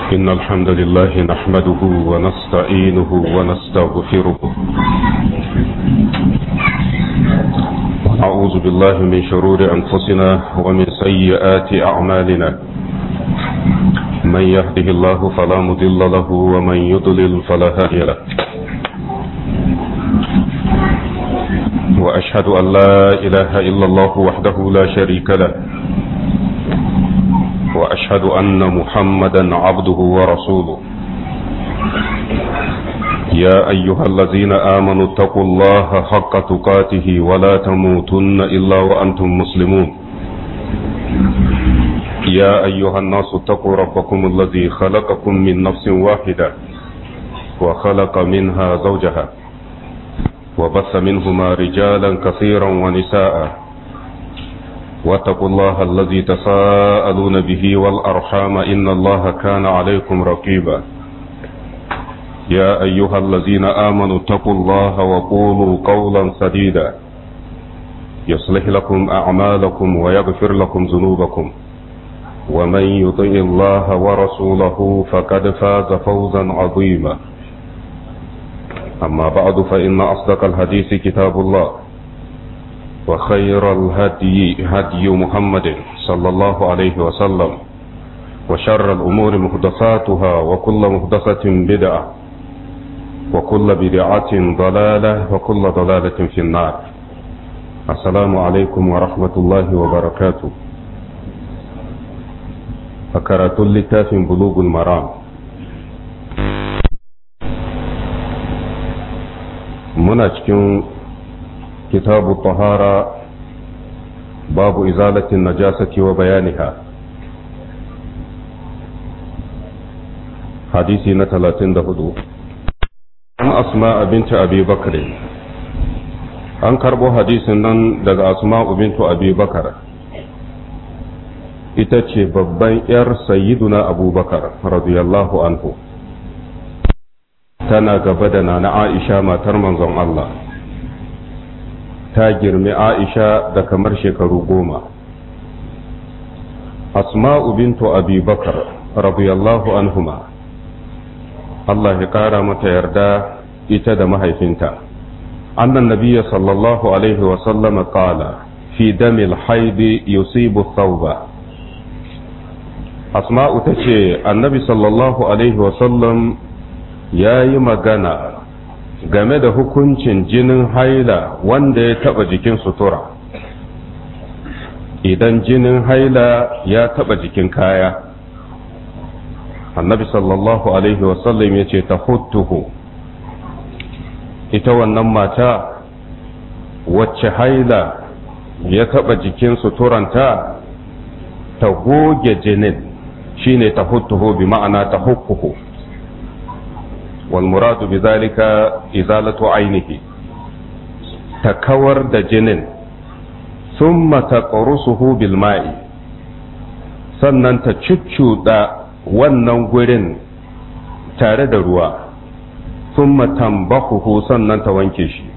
إن الحمد لله نحمده ونستعينه ونستغفره أعوذ بالله من شرور أنفسنا ومن سيئات أعمالنا من يهده الله فلا مضل له ومن يضلل فلا هادي له وأشهد أن لا إله إلا الله وحده لا شريك له وأشهد أن محمدا عبده ورسوله يا أيها الذين آمنوا اتقوا الله حق تقاته ولا تموتن إلا وأنتم مسلمون يا أيها الناس اتقوا ربكم الذي خلقكم من نفس واحدة وخلق منها زوجها وبث منهما رجالا كثيرا ونساء واتقوا الله الذي تساءلون به والأرحام إن الله كان عليكم رقيبا يا أيها الذين آمنوا اتقوا الله وقولوا قولا سديدا يصلح لكم أعمالكم ويغفر لكم ذنوبكم ومن يطع الله ورسوله فقد فاز فوزا عظيما أما بعد فإن أصدق الحديث كتاب الله وخير الهدي هدي محمد صلى الله عليه وسلم وشر الأمور محدثاتها وكل محدثة بدعة وكل بدعة ضلالة وكل ضلالة في النار السلام عليكم ورحمة الله وبركاته فكرة لتاف بلوغ المرام muna cikin kitabu tahara babu izalatin najasati wa bayaniha hadisi na talatin da hudu an asma binta abi bakare an karbo hadisin nan daga asma bintu abi bakar ita ce babban 'yar sayyiduna abubakar radiyallahu anhu tana gaba da nana Aisha matar manzon Allah ta girmi Aisha da kamar shekaru goma Asma'u bintu Abi Bakar radiyallahu anhuma Allah ya kara mata yarda ita da mahaifinta annan nabiyya sallallahu alaihi wa sallama qala fi damil haidi yusibu thawba Asma'u tace annabi sallallahu alaihi wa sallam ya yi magana game da hukuncin jinin haila wanda ya taba jikin sutura idan jinin haila ya taba jikin kaya annabi sallallahu alaihi wasallam ya ce ta hutuhu ita wannan mata wacce haila ya taba jikin suturanta ta goge jinin shine ta hutuhu bi ma'ana ta hukuhu والمراد بذلك إزالة عينه تكور دجنن ثم تقرصه بالماء sannan ta cuccuɗa wannan gurin tare da ruwa sun tambahuhu sannan ta wanke shi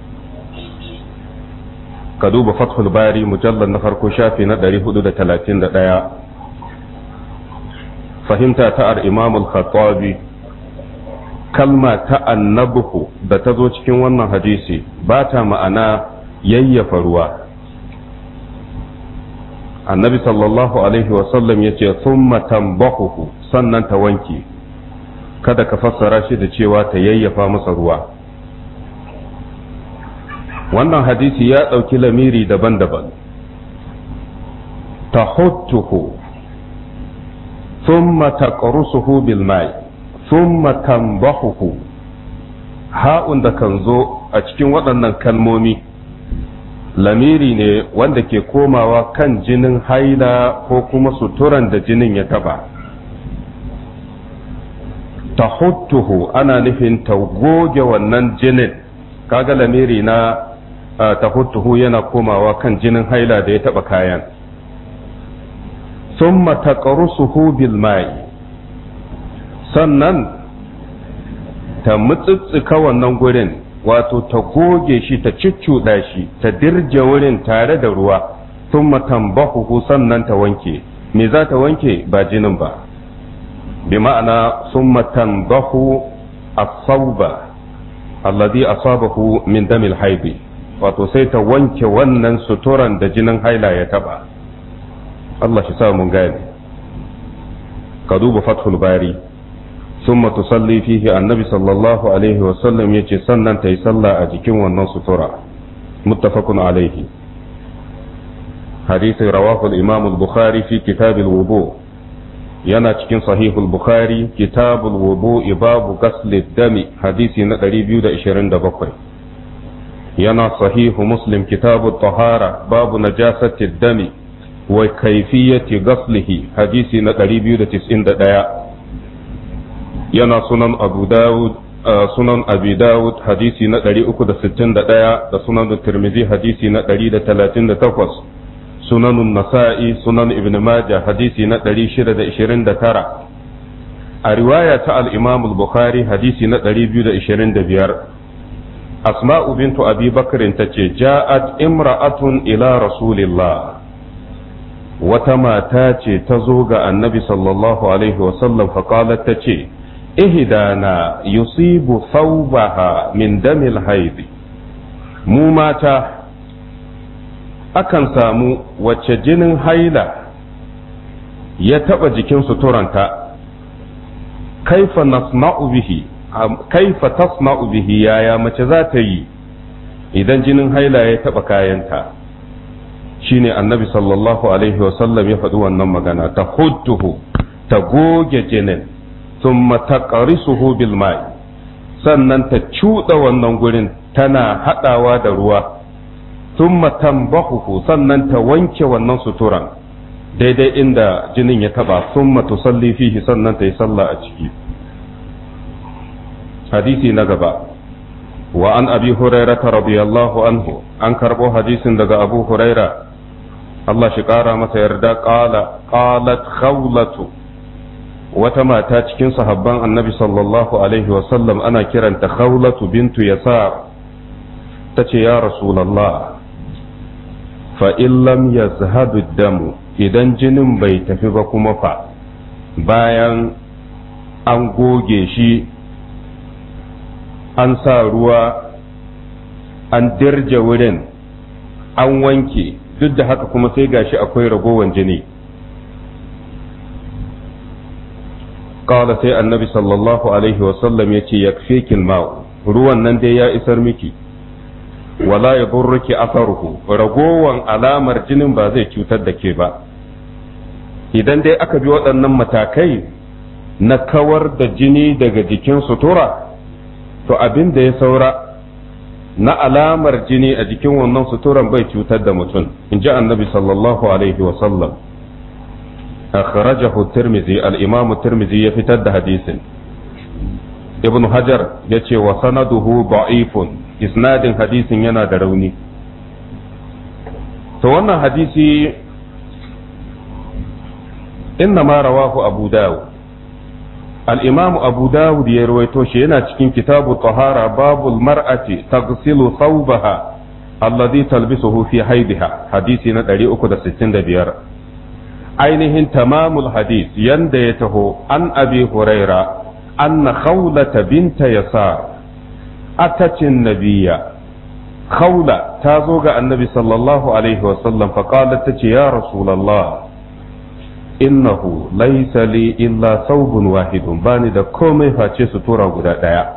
ka duba fathul bari mujallar na farko shafi na 431 fahimta ta al-imamul khattabi kalma ta annabuhu da ta zo cikin wannan hadisi ba ta ma'ana yayyafa ruwa annabi sallallahu alaihi wasallam ya ce thumma tambahuhu sannan ta wanke kada ka fassara shi da cewa ta yayyafa masa ruwa wannan hadisi ya ɗauki lamiri daban-daban tahuttuhu thumma taqrusuhu bil ma'i thumma tambahuhu ha'un da kan zo a cikin waɗannan kalmomi lamiri ne wanda ke komawa kan jinin haila ko kuma suturan da jinin ya taba tahuttuhu ana nufin ta goge wannan jinin kaga lamiri na tahuttuhu yana komawa kan jinin haila da ya taba kayan thumma taqrusuhu bil ma'i sannan ta mutsitsika wannan gurin wato ta goge shi ta cuccuɗa shi ta dirje wurin tare da ruwa sun tambahuhu sannan ta wanke me za ta wanke ba jinin ba bi ma'ana summa tandahu as-sawba alladhi asabahu min damil haidi wato sai ta wanke wannan suturan da jinin haila ya taba Allah shi sa mun gane ka duba fathul bari summa tusalli fihi annabi sallallahu alaihi wa sallam yace sannan ta yi sallah a jikin wannan sutura muttafaqun alaihi hadisi rawahu al-imam al-bukhari fi kitab al-wudu yana cikin sahihul bukhari kitabul wudu babu ghasl dami hadisi na 227 yana sahihu muslim kitabut tahara babu najasati dami wa kayfiyati ghaslihi hadisi na 291 yana sunan abu dawud sunan abi dawud hadisi na 361 da sunan tirmidhi hadisi na 138 sunan nasa'i sunan ibn majah hadisi na 629 a riwaya ta al-imam al-bukhari hadisi na 225 asma'u bintu abi bakrin tace ja'at imra'atun ila rasulillah wata mata ce ta zo ga annabi sallallahu alaihi wasallam faƙalar ta ce ihdana yusibu thawbaha min damil haidi mu mata akan samu wacce jinin haila ya taɓa jikin suturanta kaifa nasma'u bihi kaifa tasma'u bihi yaya mace za ta yi idan jinin haila ya taɓa kayanta shine annabi sallallahu alaihi wasallam ya faɗi wannan magana ta hudduhu ta goge jinin thumma taqrisuhu bil ma'i sannan ta cuɗa wannan gurin tana haɗawa da ruwa thumma tambahuhu sannan ta wanke wannan suturan daidai inda jinin ya taba thumma tusalli fihi sannan ta yi sallah a ciki hadisi na gaba wa an abi hurairata radiyallahu anhu an karbo hadisin daga abu huraira Allah shi ƙara masa yarda ƙala ƙalat khawlatu wata mata cikin sahabban annabi sallallahu alaihi wasallam ana kiranta khawlatu bintu yasar ta ce ya rasulallah fa lam yazhabu damu idan jinin bai tafi ba kuma fa bayan an goge shi an sa ruwa an dirje wurin an wanke duk da haka kuma sai gashi akwai ragowan jini kawai sai annabi sallallahu alaihi wasallam ya ce ya ma'u ruwan nan dai ya isar miki wala ya burruki asaruhu ragowan alamar jinin ba zai cutar da ke ba idan dai aka bi waɗannan matakai na kawar da jini daga jikin sutura to abin da ya saura na alamar jini a jikin wannan suturan bai cutar da mutum in ji annabi sallallahu alaihi wasallam akhrajahu tirmizi al-imamu tirmizi ya fitar da hadisin ibn hajar ya ce wa sanaduhu da'ifun isnadin hadisin yana da rauni to wannan hadisi inna ma rawahu abu dawud الإمام أبو داود يرويتوش هنا cikin كتاب الطهارة باب المرأة تغسل ثوبها الذي تلبسه في حيضها حديثنا دري أكد ستين دبير ainihin tamamul hadis yanda ya taho an abi huraira anna khawlata binta yasar atacin nabiya khawla ta zo ga annabi sallallahu alaihi wasallam faqalat tace ya rasulullah innahu laysa li illa thawbun wahidun bani da komai face sutura guda daya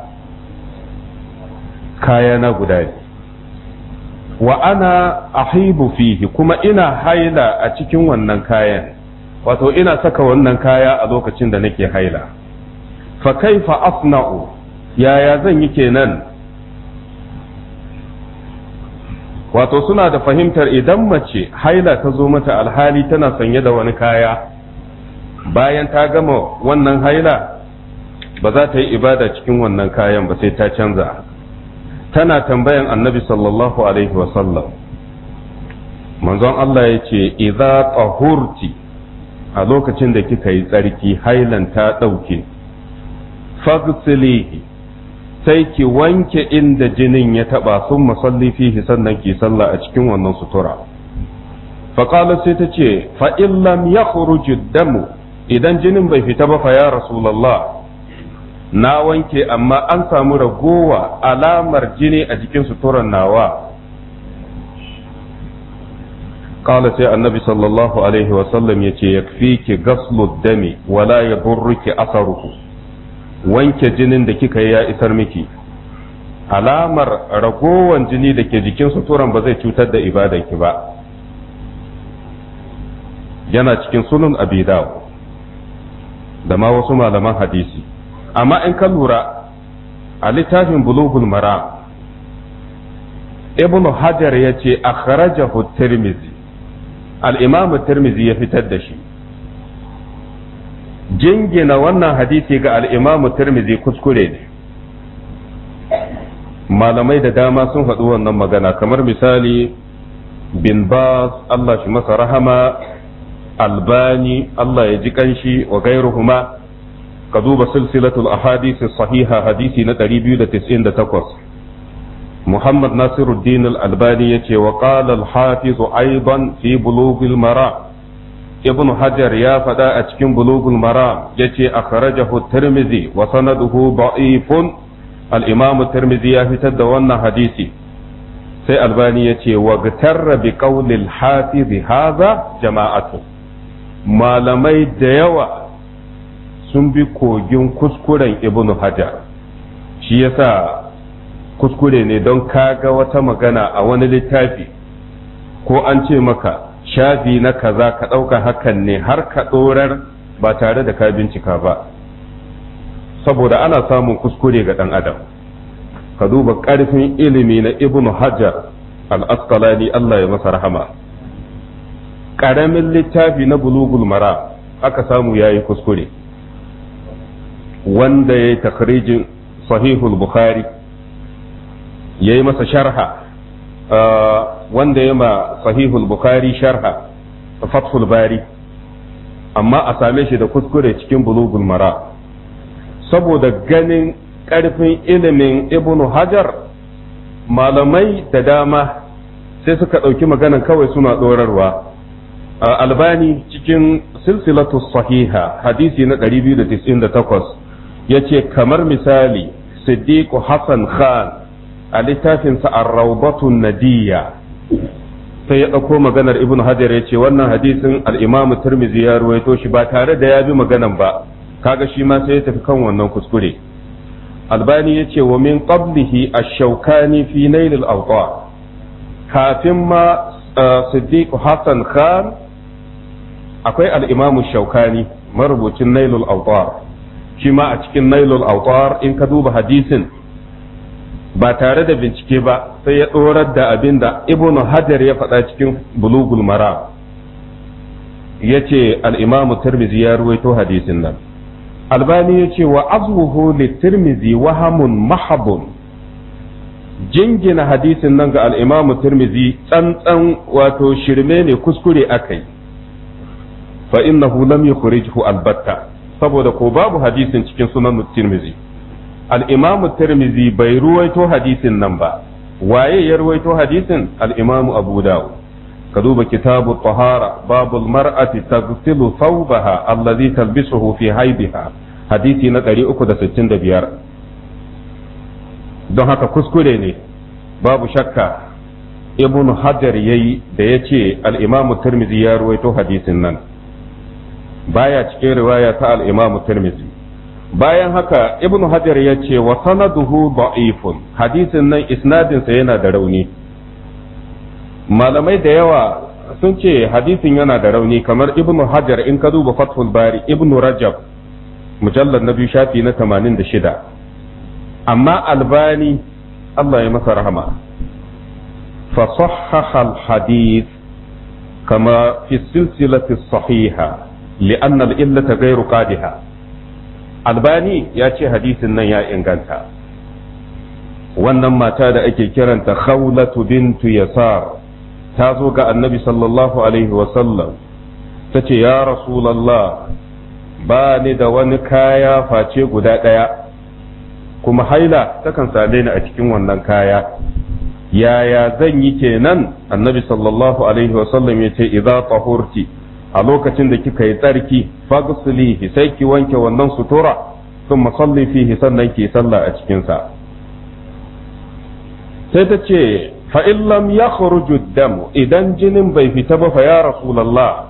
kaya na guda ne wa ana ahibu fihi kuma ina haila a cikin wannan kayan wato ina saka wannan kaya a lokacin da nake haila fa kaifa asna'u yaya zan yi kenan wato suna da fahimtar idan mace haila ta zo mata alhali tana sanye da wani kaya bayan ta gama wannan haila ba za ta yi ibada cikin wannan kayan ba sai ta canza tana tambayan annabi sallallahu alaihi wasallam manzon Allah ya ce idza tahurti a lokacin da kika yi tsarki hailan ta ɗauke fagsilihi sai ki wanke inda jinin ya taɓa sun masalli fihi sannan ki sallah a cikin wannan sutura faƙala sai ta ce fa'in lam ya damu idan jinin bai fita ba fa ya rasulallah na wanke amma an samu ragowa alamar jini a jikin suturan nawa قال سي النبي صلى الله عليه وسلم يتي يكفيك غسل الدم ولا يضرك أثره wanke jinin da kika yi ya isar miki alamar ragowan jini da ke jikin suturan ba zai cutar da ibadanki ba yana cikin sunan abidaw da ma wasu malaman hadisi amma in ka lura a littafin bulugul mara ibnu hajar ya ce akhrajahu tirmizi al'imamu tirmizi ya fitar da shi jingina wannan hadisi ga al'imamu tirmizi kuskure ne malamai da dama sun faɗi wannan magana kamar misali bin bas Allah shi masa rahama albani Allah ya ji kanshi wa gairuhuma ka duba silsilatul ahadisi sahiha hadisi na 298 محمد ناصر الدين الألباني يتي وقال الحافظ أيضا في بلوغ المرام ابن حجر يا فدا أتكن بلوغ المرام يتي أخرجه الترمذي وسنده ضعيف الإمام الترمذي يفتد وانا حديثي سي ألباني يتي واغتر بقول الحافظ هذا جماعة ما لمي ديوا sun bi kogin kuskuren ibnu hajar shi yasa kuskure ne don kaga wata magana a wani littafi ko an ce maka shafi na kaza ka ɗauka hakan ne har ka ɗorar ba tare da ka bincika ba saboda ana samun kuskure ga ɗan adam ka duba ƙarfin ilimi na ibn hajar al-asqalani Allah ya masa rahama ƙaramin littafi na bulugul mara aka samu yayi kuskure wanda ya yi takrijin sahihul bukhari ya yi masa sharha wanda ya ma sahihul bukhari sharha fathul bari amma a same shi da kuskure cikin bulugul mara saboda ganin ƙarfin ilimin ibnu hajar malamai da dama sai suka ɗauki maganan kawai suna ɗorarwa albani cikin silsilatu sahiha hadisi na 298 ya ce kamar misali siddiqu hassan khan a littafinsa ar-rawdatun nadiyya sai ya ɗauko maganar ibn hajar ya ce wannan hadisin al-imamu tirmidhi ya ruwaito shi ba tare da ya bi maganan ba kaga shi ma sai ya tafi kan wannan kuskure albani ya ce wa min qablihi ash-shawkani fi nail al-awtar kafin ma siddiq hassan khan akwai al-imamu shawkani marubucin nail al-awtar shi ma a cikin nail al-awtar in ka duba hadisin ba tare da bincike ba sai ya ɗorar da abin da ibn hajar ya faɗa cikin bulugul mara ya ce al'imamu tirmizi ya ruwaito hadisin nan albani ya ce wa azwuhu li tirmizi wahamun mahabun jingina hadisin nan ga al'imamu tirmizi tsantsan wato shirme ne kuskure akai fa innahu lam yukhrijhu albatta saboda ko babu hadisin cikin sunan tirmizi al'imamu tirmizi bai ruwaito hadisin nan ba waye ya ruwaito hadisin al'imamu abu dawud ka duba kitabu tahara babul mar'ati taghsilu thawbaha allazi talbisuhu fi haibiha hadisi na 365 don haka kuskure ne babu shakka ibn hajar yayi da yace al-imamu tirmizi ya ruwaito hadisin nan baya cikin riwaya ta al-imamu tirmizi bayan haka ibnu hajar ya ce wa sanaduhu da'ifun hadisin nan isnadinsa yana da rauni malamai da yawa sun ce hadisin yana da rauni kamar ibnu hajar in ka duba fathul bari ibnu rajab mujallar na biyu shafi na 86 amma albani Allah ya masa rahama fa sahhaha al-hadith kama fi silsilati sahiha li'anna al-illata ghayru qadiha albani ya ce hadisin nan ya inganta wannan mata da ake kiranta khawlatu bintu yasar ta zo ga annabi sallallahu alaihi wasallam ta ce ya rasulallah ba ni da wani kaya face guda ɗaya kuma haila takan same ni a cikin wannan kaya yaya zan yi kenan annabi sallallahu alaihi wasallam ya ce idza tahurti a lokacin da kika yi tsarki fagsilihi sai ki wanke wannan sutura sun salli fihi sannan ki sallah a cikinsa sai ta ce fa'in lam ya damu idan jinin bai fita ba fa ya rasulallah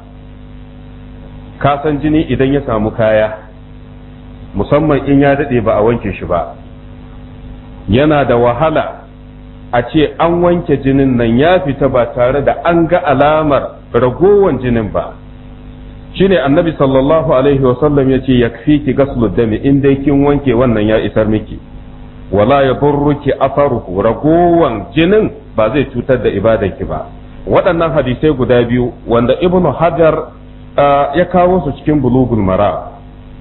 ka san jini idan ya samu kaya musamman in ya daɗe ba a wanke shi ba yana da wahala a ce an wanke jinin nan ya fita ba tare da an ga alamar ragowan jinin ba shine annabi sallallahu alaihi wasallam ya ce yakfi ki gaslu dami in dai kin wanke wannan ya isar miki wala ya burruki asaruhu ragowan jinin ba zai cutar da ibadanki ba waɗannan hadisai guda biyu wanda ibnu hajar ya kawo su cikin bulugul mara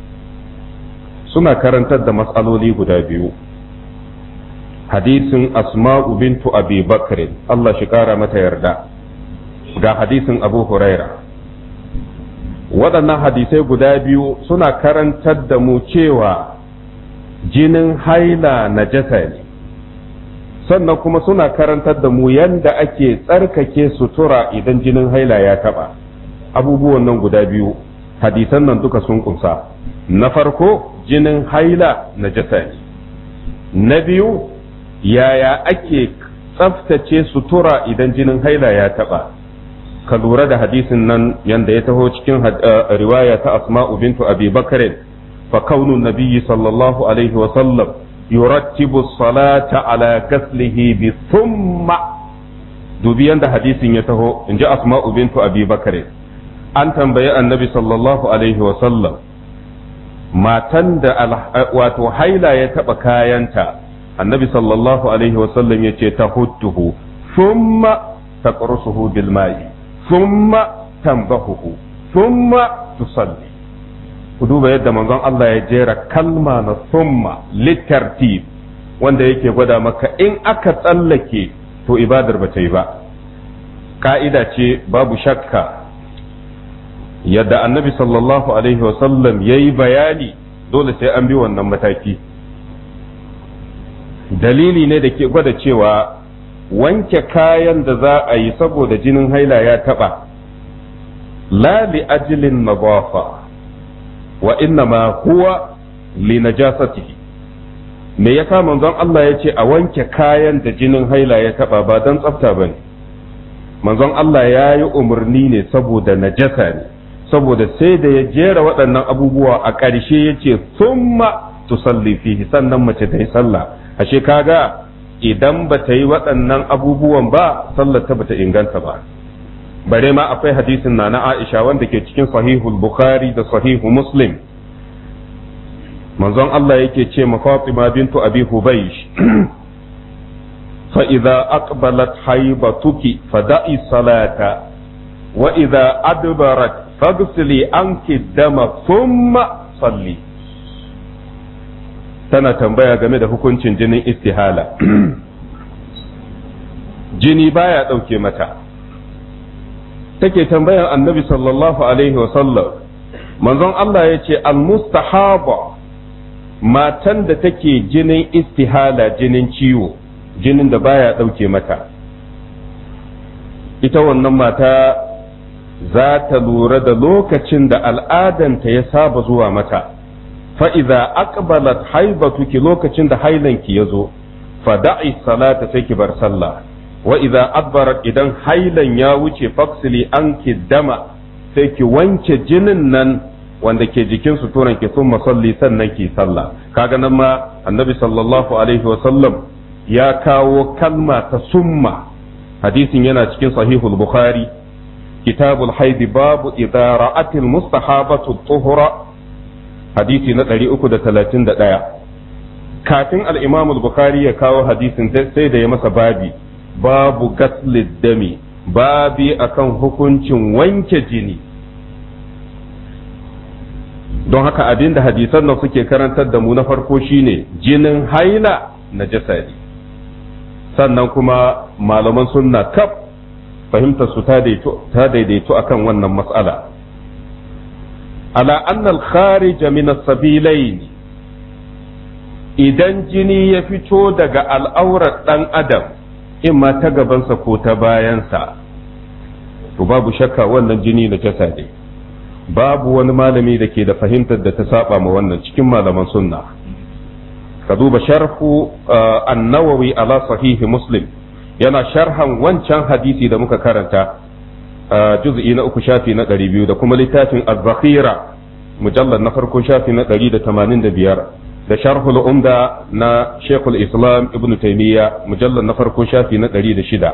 suna karantar da matsaloli guda biyu hadisin asma'u bintu abi bakr Allah shi kara mata yarda ga hadisin abu huraira waɗannan hadisai guda biyu suna karantar da mu cewa jinin haila najasa ne sannan kuma suna karantar da mu yanda ake tsarkake sutura idan jinin haila ya taɓa abubuwan nan guda biyu hadisan nan duka sun kunsa na farko jinin haila najasa ne na biyu yaya ake tsaftace sutura idan jinin haila ya taɓa ka lura da hadisin nan yanda ya taho cikin riwaya ta asma'u bintu abi bakarin fa kaunu nabiyyi sallallahu alaihi wa sallam yurattibu salata ala gaslihi bi thumma dubi yanda hadisin ya taho inji asma'u bintu abi bakarin an tambayi annabi sallallahu alaihi wa sallam matan da wato haila ya taba kayanta annabi sallallahu alaihi wa sallam yace tahuttuhu thumma taqrusuhu bil ma'i thumma tambahuhu thumma tusalli ku duba yadda manzon Allah ya jera kalma na thumma litartib wanda yake gwada maka in aka tsallake to ibadar ba ta yi ba ka'ida ce babu shakka yadda annabi sallallahu alaihi wasallam ya yi bayani dole sai an bi wannan mataki dalili ne da ke gwada cewa wanke kayan da za a yi saboda jinin haila ya taba la li ajlin nadafa wa innama huwa li najasatihi me yasa manzon Allah ya ce a wanke kayan da jinin haila ya taba ba don tsafta bane manzon Allah ya yi umarni ne saboda najasa ne saboda sai da ya jera waɗannan abubuwa a ƙarshe ya ce summa tusalli fihi sannan mace ta yi sallah ashe kaga idan ba ta yi waɗannan abubuwan ba sallar ta bata inganta ba bare ma akwai hadisin na na Aisha wanda ke cikin sahihul Bukhari da sahihu Muslim manzon Allah yake ce ma Fatima bintu Abi Hubaysh fa idza aqbalat haibatuki fada'i salata wa idza adbarat faghsili anki dama thumma salli tana tambaya game da hukuncin jinin istihala jini baya ɗauke mata take tambayar annabi sallallahu alaihi wasallam manzon Allah ya ce al-mustahaba matan da take jinin istihala jinin ciwo jinin da baya ɗauke mata ita wannan mata za ta lura da lokacin da al'adanta ya saba zuwa mata fa'iza aqbalat haibatuki lokacin da hailanki ya zo fada'i salata sai ki bar sallah wa idza adbarat idan hailan ya wuce faksili an ki dama sai ki wanke jinin nan wanda ke jikin suturan ki sun masalli sannan ki sallah kaga nan ma annabi sallallahu alaihi wa sallam ya kawo kalma ta summa hadisin yana cikin sahihul bukhari kitabul haidi babu idza ra'atil mustahabatu tuhura hadisi na 331 kafin al-imam al-bukhari ya kawo hadisin sai da ya masa babi babu gaslid dami babi akan hukuncin wanke jini don haka abin da hadisan nan suke karantar da mu na farko shine jinin haila na jasadi sannan kuma malaman sunna kaf fahimtar su ta daidaito akan wannan matsala ala annal kharija min as-sabilain idan jini ya fito daga al'aurar dan adam in ma ta gabansa ko ta bayansa to babu shakka wannan jini na jasa ne babu wani malami da ke da fahimtar da ta saba ma wannan cikin malaman sunna ka duba sharhu an-nawawi ala sahihi muslim yana sharhan wancan hadisi da muka karanta juz'i na uku shafi na ɗari biyu da kuma littafin az-zakhira mujallar na farko shafi na ɗari da tamanin da biyar da sharhul umda na shekul islam ibn taimiyya mujallar na farko shafi na ɗari da shida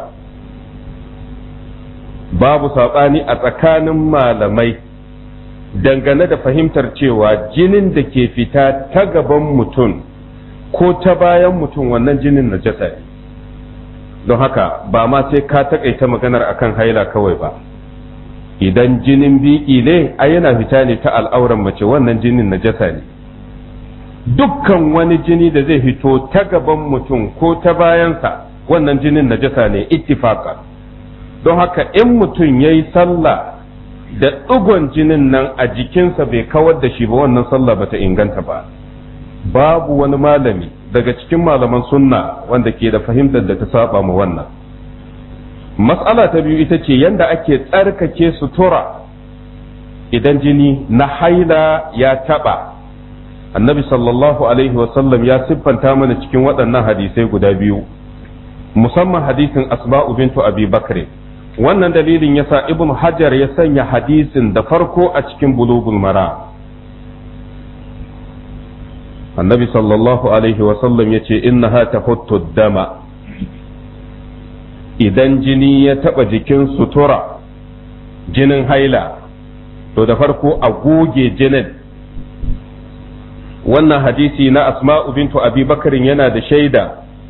babu saɓani a tsakanin malamai dangane da fahimtar cewa jinin da ke fita ta gaban mutum ko ta bayan mutum wannan jinin najasa ne don haka ba ma sai ka taƙaita maganar akan haila kawai ba idan jinin biki ne a yana fita ne ta al'auran mace wannan jinin najasa ne dukkan wani jini da zai fito ta gaban mutum ko ta bayansa wannan jinin najasa ne ittifaka don haka in mutum ya yi sallah da ɗigon jinin nan a jikinsa bai kawar da shi ba wannan sallah bata inganta ba babu wani malami daga cikin malaman sunna wanda ke da fahimtar da ta saba mu wannan matsala ta biyu ita ce yanda ake tsarkake sutura idan jini na haila ya taba annabi sallallahu alaihi wasallam ya siffanta mana cikin waɗannan hadisai guda biyu musamman hadisin asma'u bintu abi bakre wannan dalilin yasa ibn hajar ya sanya hadisin da farko a cikin bulugul mara annabi sallallahu alaihi wasallam ya ce innaha tahuttu dama idan jini ya taba jikin sutura jinin haila to da farko a goge jinin wannan hadisi na asma'u bintu abi bakarin yana da shaida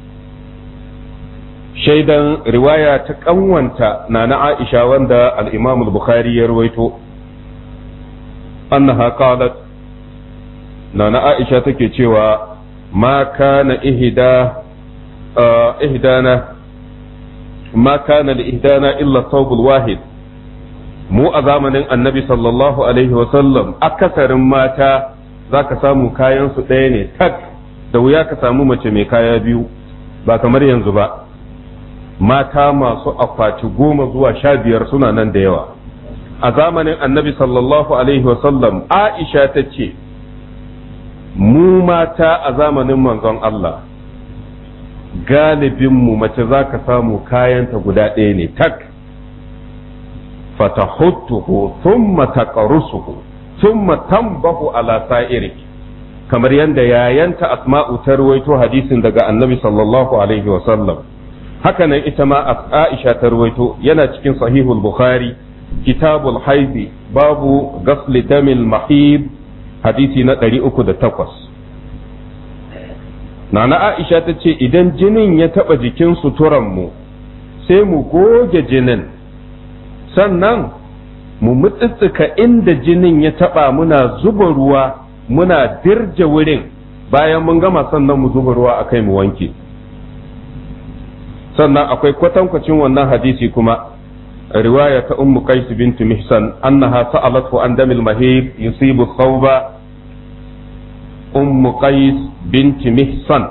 shaidan riwaya ta kanwanta na na aisha wanda al-imam al-bukhari ya rawaito annaha qalat na na aisha take cewa ma kana ihda ihdana ma kana li ihdana illa thawbul wahid mu a zamanin annabi sallallahu alaihi wasallam akasarin mata za ka samu kayansu ɗaya ne tak da wuya ka samu mace mai kaya biyu ba kamar yanzu ba mata masu akwati goma zuwa sha biyar suna nan da yawa a zamanin annabi sallallahu alaihi wasallam aisha ta ce mu mata a zamanin manzon Allah galibinmu mace za ka samu kayanta guda ɗaya ne tak fatahuttuhu thumma taqrusuhu thumma tanbahu ala sa'iri kamar yadda yayanta asma'u ta ruwaito hadisin daga annabi sallallahu alaihi wa sallam haka nan ita ma aisha ta ruwaito yana cikin sahihul bukhari kitabul haizi babu gasli damil mahib hadisi na 308 nana aisha ta ce idan jinin ya taba jikin suturanmu sai mu goge jinin sannan mu mutsitsika inda jinin ya taba muna zuba ruwa muna dirje wurin bayan mun gama sannan mu zuba ruwa akai mu wanke sannan akwai kwatankwacin wannan hadisi kuma riwaya ta ummu qais bint mihsan annaha sa'alathu an damil mahib yusibu thawba ummu qais bint mihsan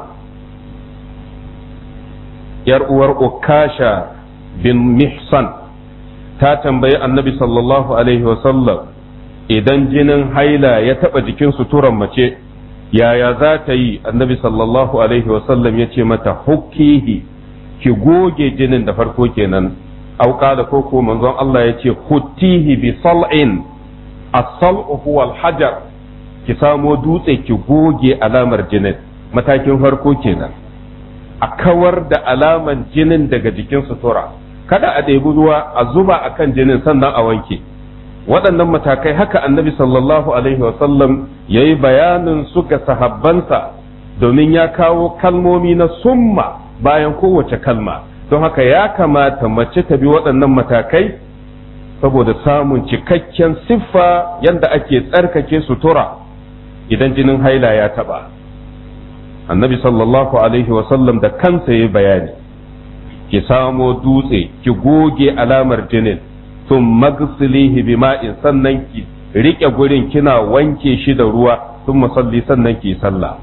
yar uwar ukasha bin mihsan ta tambayi annabi sallallahu alaihi wasallam idan jinin haila ya taɓa jikin suturan mace yaya za ta yi annabi sallallahu alaihi wasallam ya ce mata hukkihi ki goge jinin da farko kenan auka da koko manzon Allah ya ce huttihi bi sal'in as-sal'u huwa al-hajar ki samo dutse ki goge alamar jinin matakin farko kenan a kawar da alaman jinin daga jikin sutura kada a ɗebi ruwa a zuba a kan jinin sannan a wanke waɗannan matakai haka annabi sallallahu alaihi wasallam ya yi bayanin su ga sahabbansa domin ya kawo kalmomi na summa bayan kowace kalma don haka ya kamata mace ta bi waɗannan matakai saboda samun cikakken siffa yadda ake tsarkake sutura idan jinin haila ya taɓa annabi sallallahu alaihi wasallam da kansa ya bayani ki samo dutse ki goge alamar jinin sun magsilihi bima'in sannan ki rike gurin kina wanke shi da ruwa sun masalli sannan ki sallah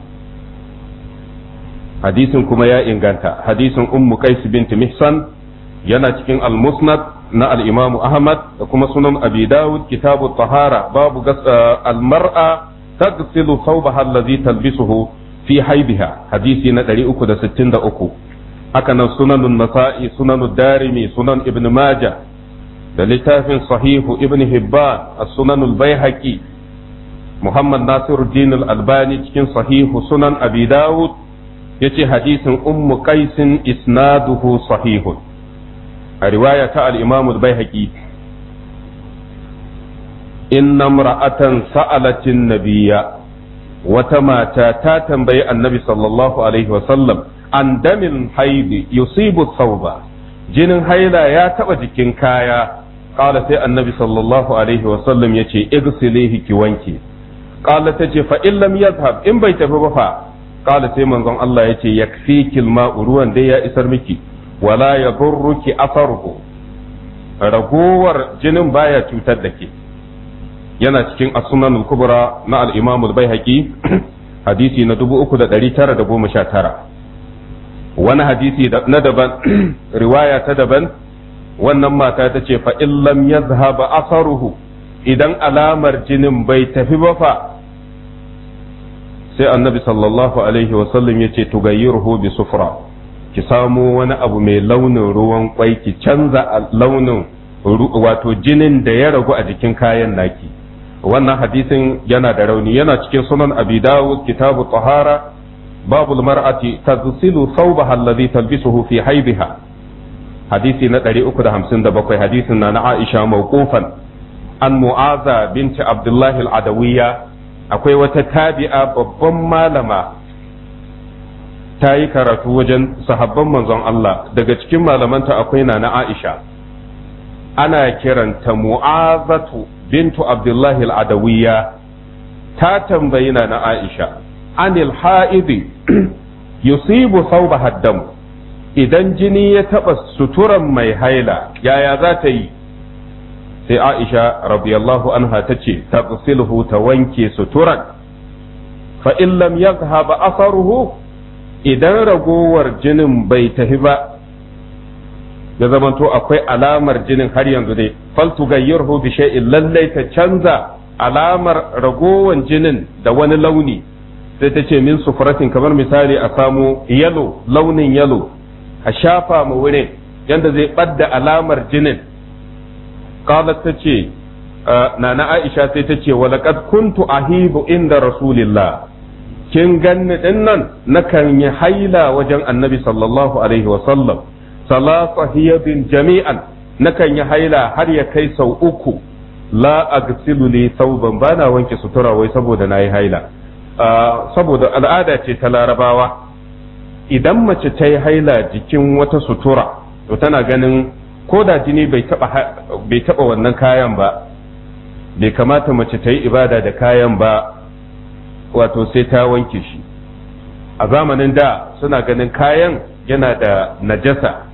hadisin kuma ya inganta hadisin ummu qais bint mihsan yana cikin al-musnad na al-Imam Ahmad da kuma sunan Abi Dawud kitabu tahara babu al-mar'a tagsilu thawbaha allazi talbisuhu fi haibiha hadisi na 363 haka nan sunanun nasa'i sunanud darimi sunan ibn majah da littafin sahihu ibn hibban as-sunanul baihaqi muhammad nasiruddin al-albani cikin sahihu sunan abi dawud yace hadisin ummu qaisin isnaduhu sahihun a riwaya ta al-imam al-baihaqi inna imra'atan sa'alatin nabiyya wata mata ta tambayi annabi sallallahu alaihi wasallam an damin haidi yusibu sauba jinin haila ya taba jikin kaya qala sai annabi sallallahu alaihi wasallam yace igsilihi ki wanke qala tace fa in lam yadhhab in bai tafi ba fa qala sai manzon Allah yace yakfiki alma'u ruwan dai ya isar miki wala yadurruki atharuhu ragowar jinin baya cutar da ke yana cikin as-sunan al-kubra na al-imam al-baihaqi hadisi na 3919 wani hadisi na daban riwaya ta daban wannan mata ta ce fa illam yazhaba asaruhu idan alamar jinin bai tafi ba fa sai annabi sallallahu alaihi wasallam ya ce tugayyirhu bi sufra ki samo wani abu mai launin ruwan kwai ki canza launin wato jinin da ya ragu a jikin kayan naki wannan hadisin yana da rauni yana cikin sunan abi dawud kitabu tahara babul mar'ati tazsilu thawbaha alladhi talbisuhu fi haibiha hadisi na 357 hadisin na na Aisha mawqufan an mu'aza binti abdullah al-adawiyya akwai wata tabi'a babban malama ta yi karatu wajen sahabban manzon Allah daga cikin malamanta akwai na na Aisha ana kiranta mu'azatu bintu abdullahi al'adawiyya ta tambayi na na Aisha anil ha'idi yusibu sauba haddam idan jini ya taɓa suturan mai haila yaya za ta yi sai Aisha radiyallahu anha ta ce ta ta wanke suturan fa in lam yazhaba asaruhu idan ragowar jinin bai tafi ba ya zamanto akwai alamar jinin har yanzu dai faltu gayyarhu bi shay'in lallai ta canza alamar ragowar jinin da wani launi sai ta ce min sufuratin kamar misali a samu yalo launin yalo a shafa ma wurin yanda zai ɓadda alamar jinin qalat ta ce nana aisha sai ta ce walaqad kuntu ahibu inda rasulillah kin ganni din nan nakan yi haila wajen annabi sallallahu alaihi wa sallam salasa hiyabin jami'an nakan yi haila har ya kai sau uku la agsilu li sauban bana wanke sutura wai saboda nayi haila saboda al'ada ce ta larabawa idan mace ta yi haila jikin wata sutura to tana ganin ko da jini bai taba wannan kayan ba bai kamata mace ta yi ibada da kayan ba wato sai ta wanke shi a zamanin da suna ganin kayan yana da najasa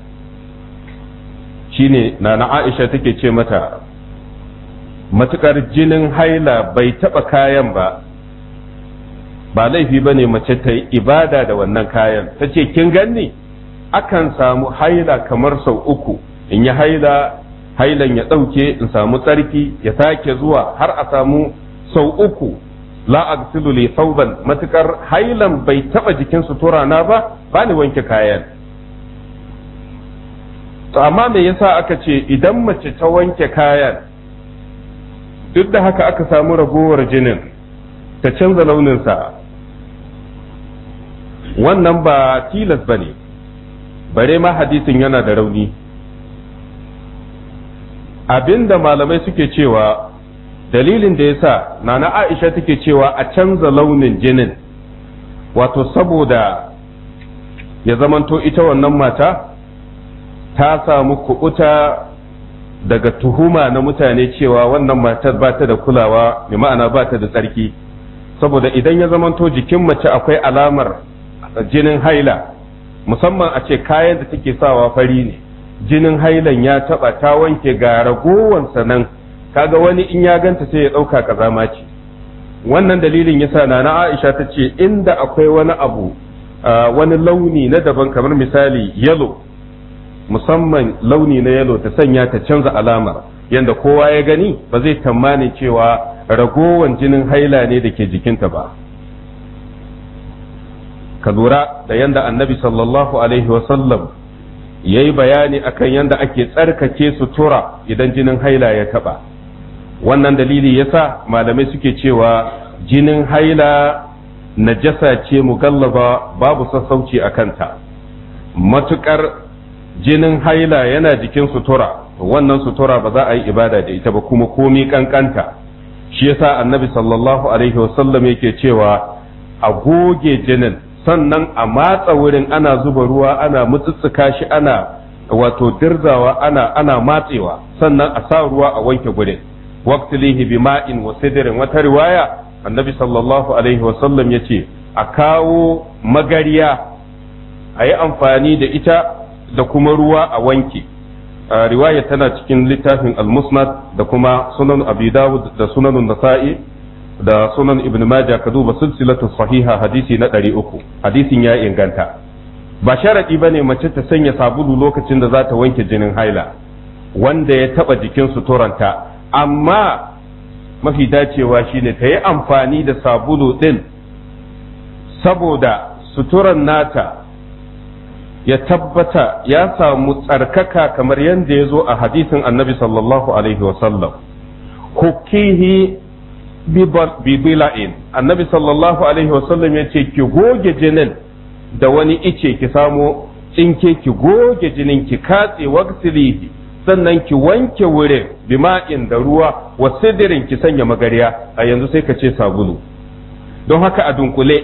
shine na na aisha take ce mata matukar jinin haila bai taba kayan ba ba laifi ba ne mace ta yi ibada da wannan kayan ta ce kin ganni akan samu haila kamar sau uku in yi haila hailan ya ɗauke in samu tsarki ya sake zuwa har a samu sau uku la agsilu li thawban matukar hailan bai taba jikin sutura na ba ba ni wanke kayan to amma me yasa aka ce idan mace ta wanke kayan duk da haka aka samu ragowar jinin ta canza launinsa wannan ba tilas ba ne bare ma hadisin yana da rauni abinda malamai suke cewa dalilin da ya sa nana aisha take cewa a canza launin jinin wato saboda ya zamanto ita wannan mata ta samu kubuta daga tuhuma na mutane cewa wannan matar ba ta da kulawa mai ma'ana ba ta da tsarki saboda idan ya zamanto jikin mace akwai alamar jinin haila musamman a ce kayan da take sawa fari ne jinin hailan ya taba ta wanke ga ragowansa nan kaga wani in ya ganta sai ya ɗauka kazama ce wannan dalilin yasa na na Aisha ta ce inda akwai wani abu wani launi na daban kamar misali yalo musamman launi na yalo ta sanya ta canza alamar yadda kowa ya gani ba zai tamani cewa ragowan jinin haila ne da ke jikinta ba ka lura da yadda annabi sallallahu alaihi wasallam ya yi bayani akan yadda ake tsarkake sutura idan jinin haila ya taba wannan dalili yasa malamai suke cewa jinin haila najasa ce mugallaba babu sassauci a kanta matukar jinin haila yana jikin sutura wannan sutura ba za a yi ibada da ita ba kuma komi kankanta shi yasa annabi sallallahu alaihi wasallam yake cewa a goge jinin sannan a matsa wurin ana zuba ruwa ana mutsutsuka shi ana wato dirzawa ana ana matsewa sannan a sa ruwa a wanke gurin waqtilihi bima'in wa sidrin wata riwaya annabi sallallahu alaihi wasallam yace a kawo magariya a yi amfani da ita da kuma ruwa a wanke riwaya tana cikin littafin al-musnad da kuma sunan abi dawud da sunan nasa'i da sunan ibn majah ka duba silsilatu sahiha hadisi na 300 hadisin ya inganta ba sharadi bane mace ta sanya sabulu lokacin da za ta wanke jinin haila wanda ya taba jikin suturanta amma mafi dacewa shine ta yi amfani da sabulu din saboda suturan nata ya tabbata ya samu tsarkaka kamar yadda ya zo a hadisin annabi sallallahu alaihi wasallam hukihi bibila'in annabi sallallahu alaihi wasallam ya ce ki goge jinin da wani ice ki samo tsinke ki goge jinin ki katse waksilihi sannan ki wanke wurin bima'in da ruwa wa sidirin ki sanya magariya a yanzu sai ka ce sabulu don haka a dunkule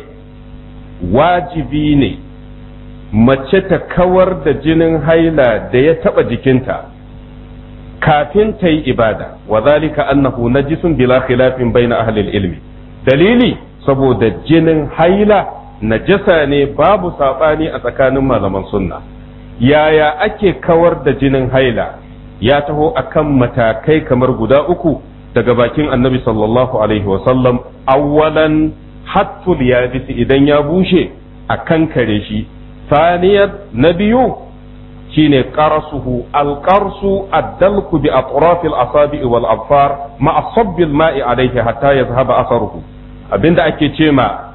wajibi ne mace ta kawar da jinin haila da ya taba jikinta kafin ta yi ibada wa zalika annahu najisun bila khilafin baina ahli ilmi dalili saboda jinin haila najasa ne babu sabani a tsakanin malaman sunna yaya ake kawar da jinin haila ya taho akan matakai kamar guda uku daga bakin annabi sallallahu alaihi wasallam awwalan hattul yabisi idan ya bushe a kankare shi ثانيا نبي شين قرصه القرص الدلك بأطراف الأصابع والأظفار مع صب الماء عليه حتى يذهب أثره abinda ake ce ma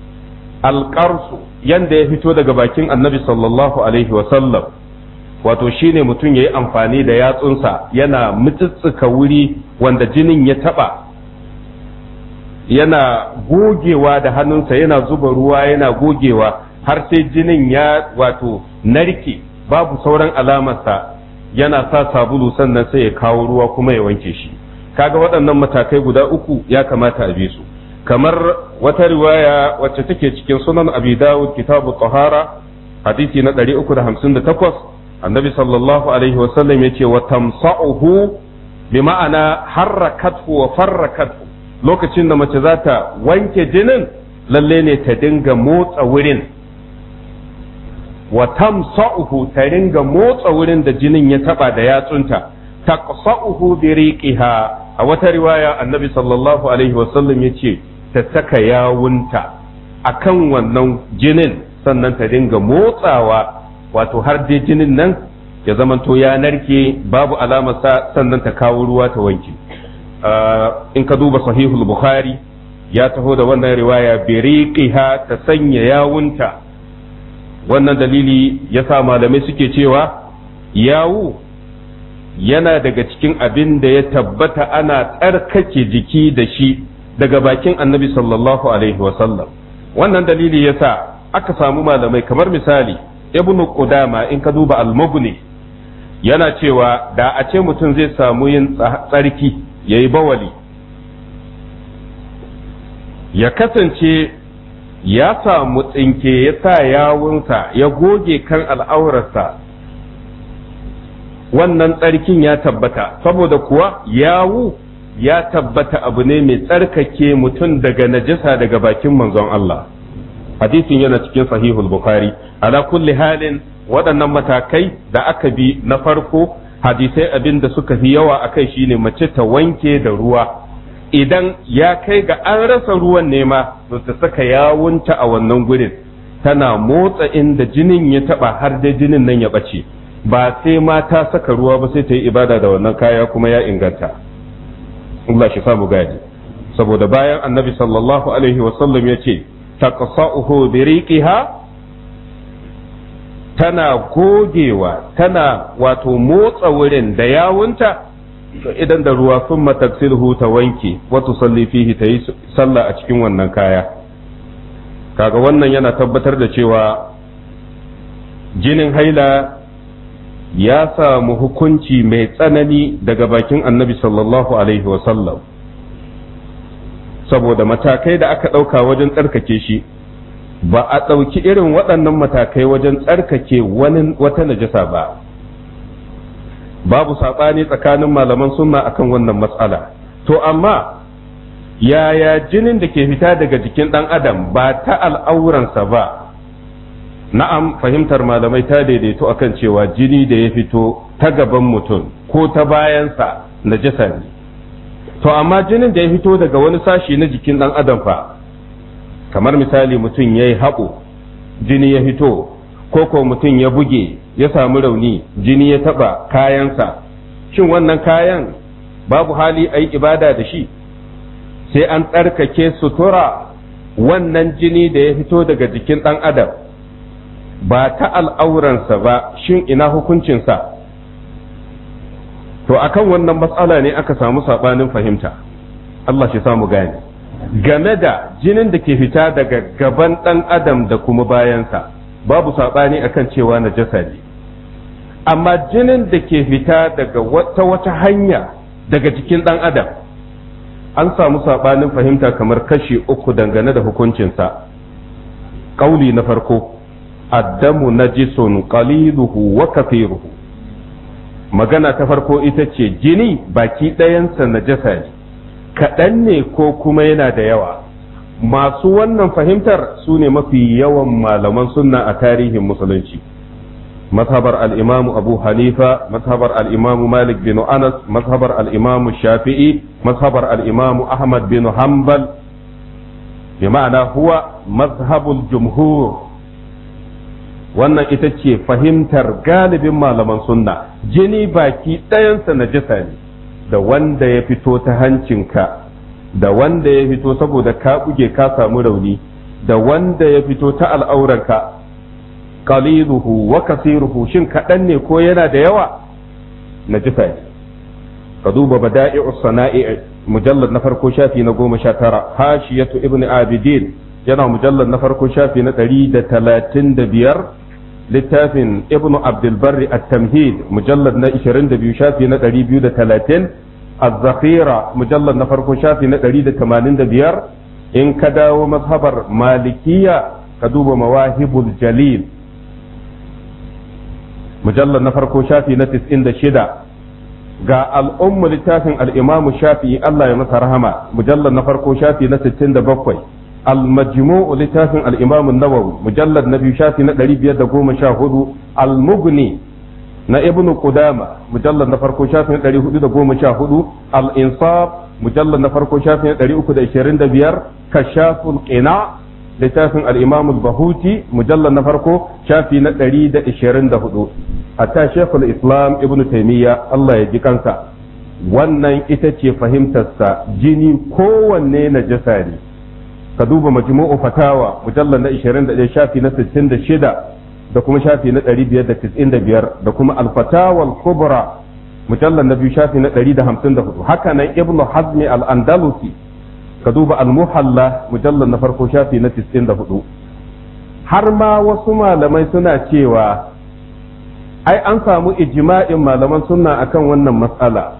alƙarsu yanda ya fito daga bakin annabi sallallahu alaihi wasallam wato shine mutum ya yi amfani da yatsunsa yana mutsutsuka wuri wanda jinin ya taɓa yana gogewa da hannunsa yana zuba ruwa yana gogewa har sai jinin ya wato narke babu sauran alamarsa yana sa sabulu sannan sai ya kawo ruwa kuma ya wanke shi kaga waɗannan matakai guda uku ya kamata a bi su kamar wata riwaya wacce take cikin sunan abi dawud kitabu tahara hadisi na 358 annabi sallallahu alaihi wasallam yace wa tamsa'uhu bi ma'ana harrakathu wa farrakathu lokacin da mace za ta wanke jinin lalle ne ta dinga motsa wurin wa tamsa'uhu ta ringa motsa wurin da jinin ya taba da yatsunta taqsa'uhu bi riqiha a wata riwaya annabi sallallahu alaihi wasallam yace ta saka yawunta akan wannan jinin sannan ta dinga motsawa wato har dai jinin nan ya zamanto ya narke babu alamarsa sannan ta kawo ruwa ta wanke in ka duba sahihul bukhari ya taho da wannan riwaya bi riqiha ta sanya yawunta wannan dalili ya sa malamai suke cewa yawu yana daga cikin abin da ya tabbata ana tsarkake jiki da shi daga bakin annabi sallallahu alaihi wasallam wannan dalili ya sa aka samu malamai kamar misali ibnu qudama in ka duba al-mughni yana cewa da a ce mutum zai samu yin tsarki yayi bawali ya kasance ya samu tsinke ya sa yawunsa ya goge kan al'aurarsa wannan tsarkin ya tabbata saboda kuwa yawu ya tabbata abu ne mai tsarkake mutum daga najasa daga bakin manzon Allah hadisin yana cikin sahihul bukhari ala kulli halin waɗannan matakai da aka bi na farko hadisai abin da suka fi yawa akai shine mace ta wanke da ruwa idan ya kai ga an rasa ruwan nema to ta saka yawunta a wannan gurin tana motsa inda jinin ya taba har da jinin nan ya bace ba sai ma ta saka ruwa ba sai ta yi ibada da wannan kaya kuma ya inganta Allah shi samu gadi saboda bayan annabi sallallahu alaihi wasallam ya ce taqsa'uhu bi riqiha tana gogewa tana wato motsa wurin da yawunta to idan da ruwa sun mataksilhu ta wanke wata salli fihi ta yi sallah a cikin wannan kaya kaga wannan yana tabbatar da cewa jinin haila ya samu hukunci mai tsanani daga bakin annabi sallallahu alaihi wasallam saboda matakai da aka ɗauka wajen tsarkake shi ba a ɗauki irin waɗannan matakai wajen tsarkake wani wata najasa ba babu saɓani tsakanin malaman sunna akan wannan matsala to amma yaya jinin da ke fita daga jikin ɗan adam ba ta al'auransa ba na'am fahimtar malamai ta daidaito akan cewa jini da ya fito ta gaban mutum ko ta bayansa najasa ne to amma jinin da ya fito daga wani sashi na jikin ɗan adam fa kamar misali mutum ya yi haɓo jini ya fito ko ko mutum ya buge ya samu rauni jini ya taɓa kayansa shin wannan kayan babu hali a yi ibada da shi sai an tsarkake sutura wannan jini da ya fito daga jikin ɗan adam ba ta al'auransa ba shin ina hukuncinsa to akan wannan matsala ne aka samu saɓanin fahimta Allah shi samu gane game da jinin da ke fita daga gaban ɗan adam da kuma bayansa babu saɓani akan cewa na jasa ne amma jinin da ke fita daga wata wata hanya daga jikin ɗan adam an samu saɓanin fahimta kamar kashi uku dangane da hukuncinsa ƙauli na farko addamu najisun qaliluhu wa kathiruhu magana ta farko ita ce jini baki ɗayansa najasa ne kaɗan ne ko kuma yana da yawa masu wannan fahimtar su ne mafi yawan malaman sunna a tarihin musulunci mazhabar al'imamu abu hanifa mazhabar al'imamu malik bin anas mazhabar al'imamu shafi'i mazhabar al'imamu ahmad bin hanbal bi ma'ana huwa mazhabul jumhur wannan ita ce fahimtar galibin malaman sunna jini baki ɗayansa najasa ne da wanda ya fito ta hancinka da wanda ya fito saboda ka buge ka samu rauni da wanda ya fito ta al'auranka qaliluhu wa kasiruhu shin kaɗan ne ko yana da yawa najasa ne ka duba bada'i'us sana'i mujallad na farko shafi na goma sha tara hashiyatu ibn abidin yana mujallad na farko shafi na ɗari da talatin da biyar littafin ibnu abdulbarri at-tamhid mujallad na 22 shafi na 230 az-zakhira mujallad na farko shafi na 185 in ka dawo mazhabar malikiya ka duba mawahibul jalil mujallad na farko shafi na 96 ga al'ummu littafin al-imam shafi'i Allah ya masa rahama mujallad na farko shafi na 67 المجموع لتافن الإمام النووي مجلد نبي شافي نقري بيد قوم شاهدوا المغني نا ابن قدامة مجلد نفرقو شافي نقري هدو قوم شاهدوا الإنصاف مجلد نفرقو شافي نقري أكد إشيرين دبير كشاف القناع لتافن الإمام البهوتي مجلد نفرقو شافي نقري دا إشيرين دهدو حتى شيخ الإسلام ابن تيمية الله يجي كانسا wannan ita ce fahimtarsa jini kowanne na jasa ne ka duba majmu'u fatawa mujallar na 21 shafi na 66 da kuma shafi na 595 da kuma al-fatawa al-kubra mujallar na biyu shafi na 154 haka nan ibnu hazmi al-andalusi ka duba al-muhalla mujallar na farko shafi na 94 har ma wasu malamai suna cewa ai an samu ijma'in malaman sunna akan wannan matsala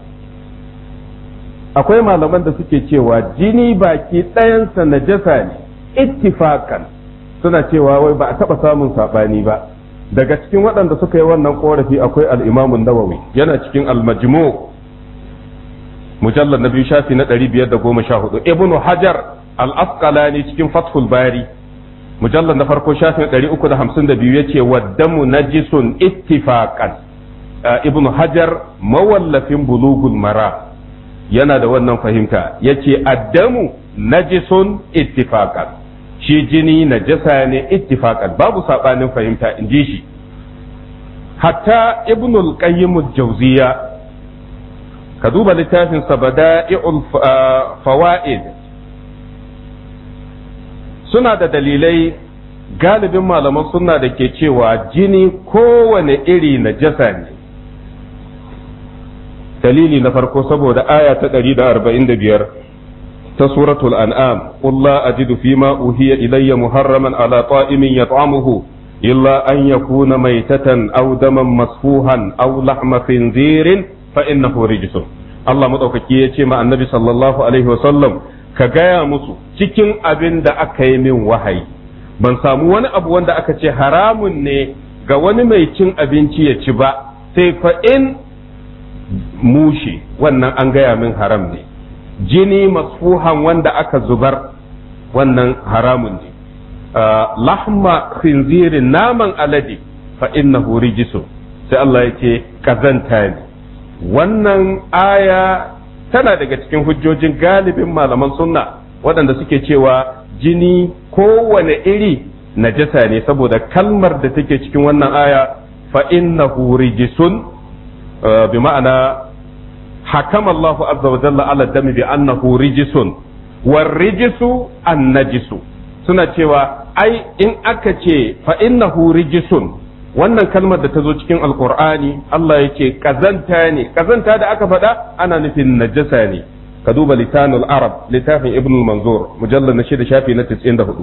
akwai malaman da suke cewa jini baki ɗayansa najasa ne ittifakan suna cewa wai ba a taɓa samun saɓani ba daga cikin waɗanda suka yi wannan ƙorafi akwai al'imamun nawawi yana cikin almajmu mujallar na biyu shafi na ɗari biyar da goma sha hudu ibnu hajar al-asqalani cikin fathul bari mujallar na farko shafi na ɗari uku da hamsin da biyu ya ce waddamu najisun ittifakan ibnu hajar mawallafin bulugul mara yana da wannan fahimta ya ce addamu najisun ittifaqan shi jini najasa ne ittifaqan babu sabanin fahimta in ji shi hatta ibnul qayyim jauziya ka duba littafin sabada'i'ul fawaid suna da dalilai galibin malaman suna da ke cewa jini kowane iri na jasa ne dalili na farko saboda aya ta 145 ta suratul an'am qul la ajidu fima uhiya ilayya muharraman ala ta'imin yat'amuhu illa an yakuna maytatan aw daman masfuhan aw lahma khinzirin fa innahu rijsun Allah madaukaki ya ce ma annabi sallallahu alaihi wasallam ka gaya musu cikin abin da aka yi min wahayi ban samu wani abu wanda aka ce haramun ne ga wani mai cin abinci ya ci ba sai fa in mushe wannan an gaya min haram ne jini masfuhan wanda aka zubar wannan haramun ne lahma khinzirin naman alade fa innahu rijisun sai Allah ya ce kazanta ne wannan aya tana daga cikin hujjojin galibin malaman sunna waɗanda suke cewa jini kowane iri najasa ne saboda kalmar da take cikin wannan aya fa innahu rijisun bi ma'ana hakama Allahu azza wa jalla ala dami bi annahu rijisun war rijisu an najisu suna cewa ai in aka ce fa innahu rijisun wannan kalmar da ta zo cikin alkur'ani Allah ya ce kazanta ne kazanta da aka faɗa ana nufin najasa ne ka duba litanul arab littafin ibn manzur mujallar na shida shafi na 94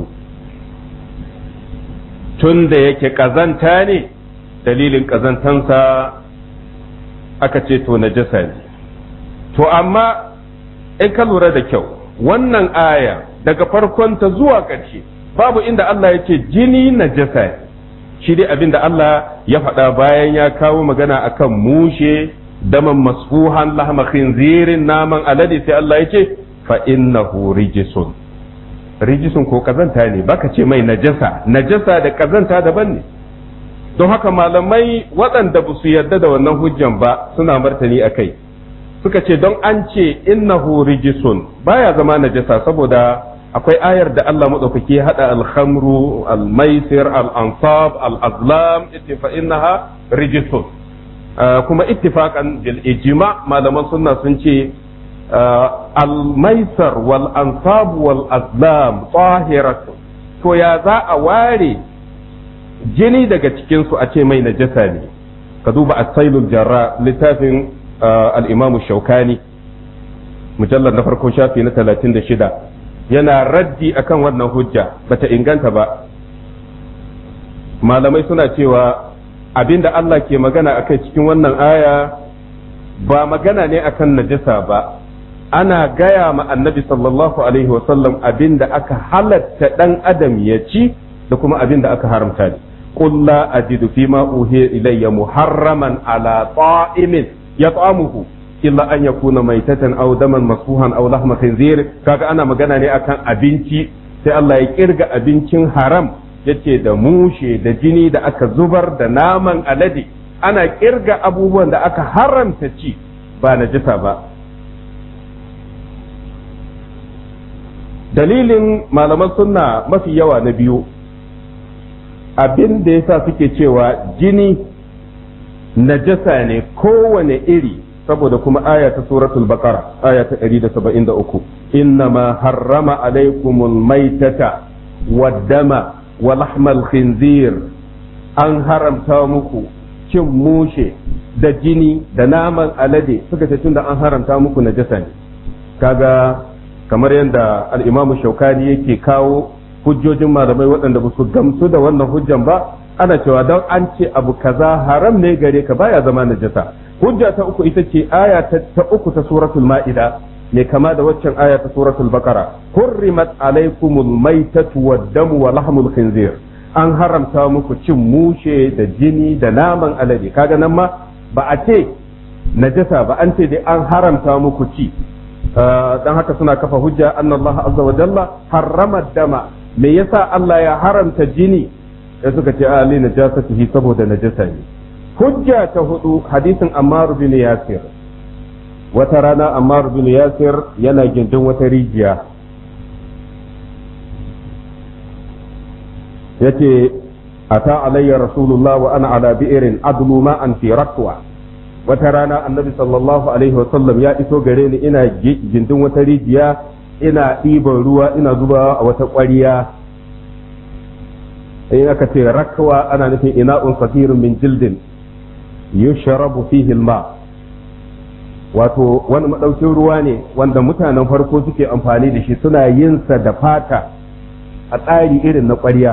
tun da yake kazanta ne dalilin kazantansa aka ce to najasa ne to amma in ka lura da kyau wannan aya daga farkonta zuwa ƙarshe babu inda Allah ya ce jini najasa ne shi dai abin da Allah ya faɗa bayan ya kawo magana akan mushe daman masfuhan lahma khinzirin naman alade sai Allah ya ce fa innahu rijisun rijisun ko kazanta ne baka ce mai najasa najasa da kazanta daban ne don haka malamai waɗanda ba su yarda da wannan hujjan ba suna martani a kai suka ce don an ce innahu rijisun baya zama najasa saboda akwai ayar da Allah maɗaukaki ya haɗa alhamru almaisir al'ansab al'azlam fa innaha rijisun kuma ittifaqan bil ijma malaman sunna sun ce almaisar wal ansab wal azlam tahiratu to ya za a ware jini daga cikin su a ce mai najasa ne ka duba as-sailul jarra littafin al-imam shaukani mujallar na farko shafi na 36 yana raddi akan wannan hujja bata inganta ba malamai suna cewa abinda Allah ke magana akai cikin wannan aya ba magana ne akan najasa ba ana gaya ma annabi sallallahu alaihi wasallam abinda aka halatta dan adam ya ci da kuma abinda aka haramta ne qul la ajidu fima uhiya ilayya muharraman ala ta'imin yat'amuhu illa an yakuna maitatan aw daman masfuhan aw lahma khinzir kaga ana magana ne akan abinci sai Allah ya kirga abincin haram yace da mushe da jini da aka zubar da naman alade ana kirga abubuwan da aka haramta ci ba najisa ba dalilin malaman sunna mafi yawa na biyu abin da yasa suke cewa jini najasa ne kowane iri saboda kuma aya ta suratul baqara aya ta 173 innama harrama alaikumul maitata waddama wa lahmal khinzir an haramta muku cin mushe da jini da naman alade suka ce tunda an haramta muku najasa ne kaga kamar yadda al-imamu shaukani yake kawo hujjojin malamai waɗanda ba su gamsu da wannan hujjan ba ana cewa don an ce abu kaza haram ne gare ka baya zama najasa hujja ta uku ita ce aya ta uku ta suratul ma'ida mai kama da waccan aya ta suratul baqara hurrimat alaikumul maitatu wad-damu wa lahmul khinzir an haramta muku cin mushe da jini da naman alade kaga nan ma ba a ce najasa ba an ce dai an haramta muku ci dan haka suna kafa hujja annallaha azza wa jalla harrama dama me yasa Allah ya haramta jini da suka ce ali najasatihi saboda najasa ne hujja ta hudu hadisin Ammar bin Yasir wata rana Ammar bin Yasir yana gindin wata rijiya yace ata alayya rasulullah wa ana ala bi'irin adlu ma'an fi rakwa wata rana annabi sallallahu alaihi wasallam ya iso gare ni ina gindin wata rijiya ina ɗiban ruwa ina zubawa a wata ƙwariya in aka ce rakwa ana nufin ina'un safirun min jildin yushrabu fihi alma wato wani madaukin ruwa ne wanda mutanen farko suke amfani da shi suna yin sa da fata a tsari irin na ƙwarya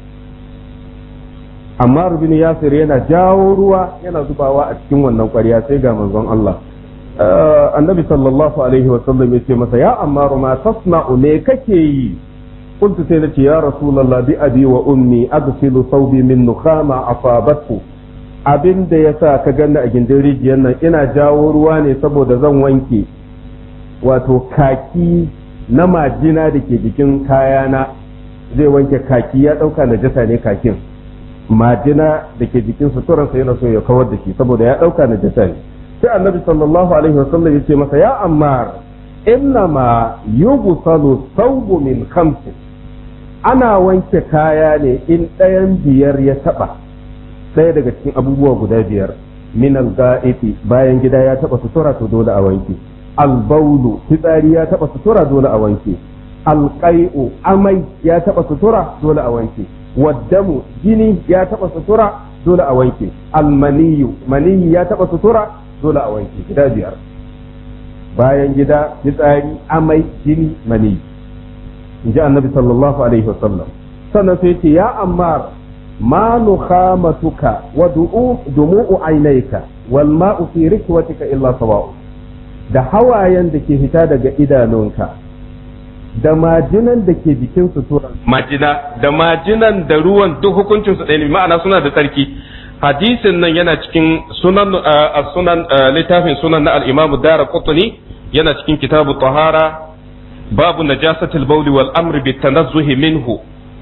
amma rubin yasir yana jawo ruwa yana zubawa a cikin wannan ƙwarya sai ga manzon Allah annabi sallallahu alaihi wasallam ya ce masa ya amma ma tasna'u me kake yi قلت سيدتي يا رسول الله بأبي وأمي أغسل ثوبي من نخامة أصابته abin da ya sa ka ganna a gindin rijiyar nan ina jawo ruwa ne saboda zan wanke wato kaki na majina da ke jikin kayana zai wanke kaki ya ɗauka na jasa ne kakin majina da ke jikin suturansa yana so ya kawar da shi saboda ya ɗauka na jasa ne sai annabi sallallahu alaihi wasallam ya ce masa ya ammar innama yughsalu thawbu min khamsin ana wanke kaya ne in ɗayan biyar ya taɓa ɗaya daga cikin abubuwa guda biyar min al-ga'iti bayan gida ya taɓa sutura to dole a wanke al-baulu fitsari ya taɓa sutura dole a wanke al-qai'u amai ya taɓa sutura dole a wanke waddamu jini ya taɓa sutura dole a wanke al-maniyu maniyi ya taɓa sutura dole a wanke gida biyar bayan gida fitsari amai jini maniyi in ji annabi sallallahu alaihi wasallam sannan sai ce ya ammar ma nukhamatuka wa dumu'u ainayka wal ma'u fi rikwatika illa sawa'u da hawayen da ke fita daga idanunka da majinan da ke jikin suturan majina da majinan da ruwan duk hukuncin su ɗaya ne ma'ana suna da tsarki hadisin nan yana cikin sunan sunan littafin sunan na al-Imam Daraqutni yana cikin kitabu tahara babu najasatil bawli wal amri bit tanazzuhi minhu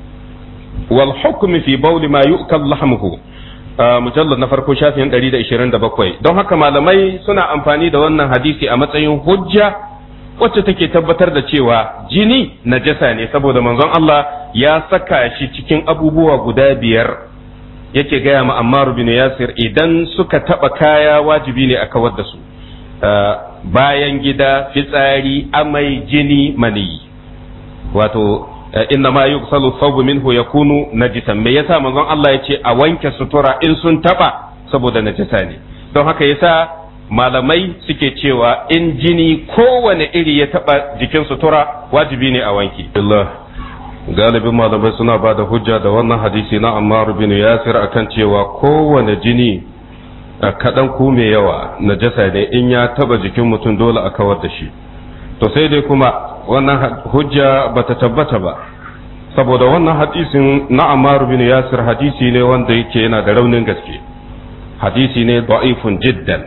wal hukmi fi bawli ma yu'kal lahmuhu mujallad na farko shafin 127 don haka malamai suna amfani da wannan hadisi a matsayin hujja wacce take tabbatar da cewa jini najasa ne saboda manzon Allah ya saka shi cikin abubuwa guda biyar yake gaya ma Ammar bin Yasir idan suka taba kaya wajibi ne a kawar da su bayan gida fitsari amai jini mani wato inna ma yughsalu thawbu minhu yakunu najisan me yasa manzon Allah yace a wanke sutura in sun taba saboda najasa ne don haka yasa malamai suke cewa in jini kowane iri ya taba jikin sutura wajibi ne a wanke Allah galibin malamai suna ba da hujja da wannan hadisi na Ammar bin Yasir akan cewa kowane jini kaɗan ko mai yawa najasa ne in ya taba jikin mutum dole a kawar da shi to sai dai kuma wannan hujja bata tabbata ba saboda wannan hadisin na Ammar bin Yasir hadisi ne wanda yake yana da raunin gaske hadisi ne da'ifun jiddan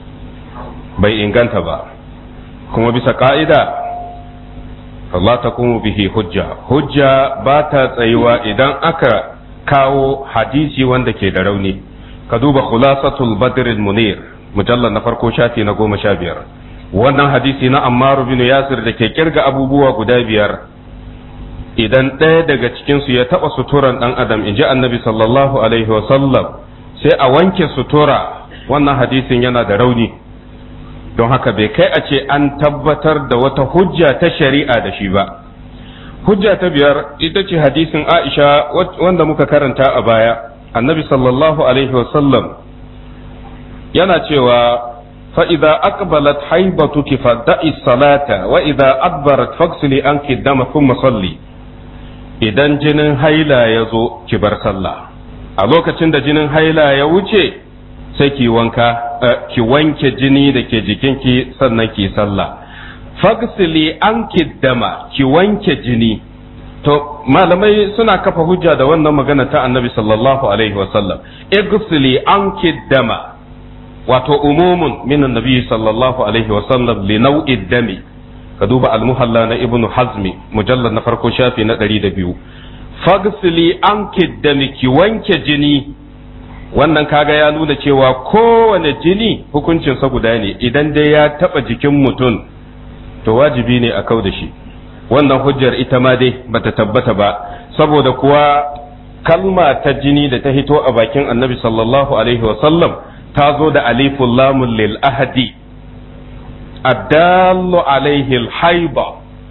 bai inganta ba kuma bisa ka'ida Allah ta kuma bihi hujja hujja ba ta tsayuwa idan aka kawo hadisi wanda ke da rauni ka duba khulasatul badr munir mujallar na farko shafi na goma sha biyar wannan hadisi na ammar bin yasir da ke kirga abubuwa guda biyar idan ɗaya daga cikinsu ya taɓa suturan ɗan adam in ji annabi sallallahu alaihi wasallam sai a wanke sutura wannan hadisin yana da rauni don haka bai kai a ce an tabbatar da wata hujja ta shari'a da shi ba hujja ta biyar ita ce hadisin aisha wanda muka karanta a baya annabi sallallahu alaihi wasallam yana cewa fa'iza aqbalat haibatuki fadda'i salata wa idza adbarat fagsili anki dama thumma salli idan jinin haila ya zo ki bar sallah a lokacin da jinin haila ya wuce sai ki wanka ki wanke jini da ke jikinki sannan ki sallah fagsili anki dama ki wanke jini to malamai suna kafa hujja da wannan magana ta annabi sallallahu alaihi wasallam igsili anki dama wato umumun min annabi sallallahu alaihi wasallam li nau'i dami ka duba al-muhalla na ibnu hazmi mujallad na farko shafi na 102 fagsili anki dami ki wanke jini wannan kaga ya nuna cewa kowane jini hukuncinsa guda ne idan dai ya taba jikin mutum to wajibi ne a kau da shi wannan hujjar ita ma dai bata tabbata ba saboda kuwa kalma ta jini da ta hito a bakin annabi sallallahu alaihi wasallam ta zo da alifun lamun lil ahadi addallu alaihi alhaiba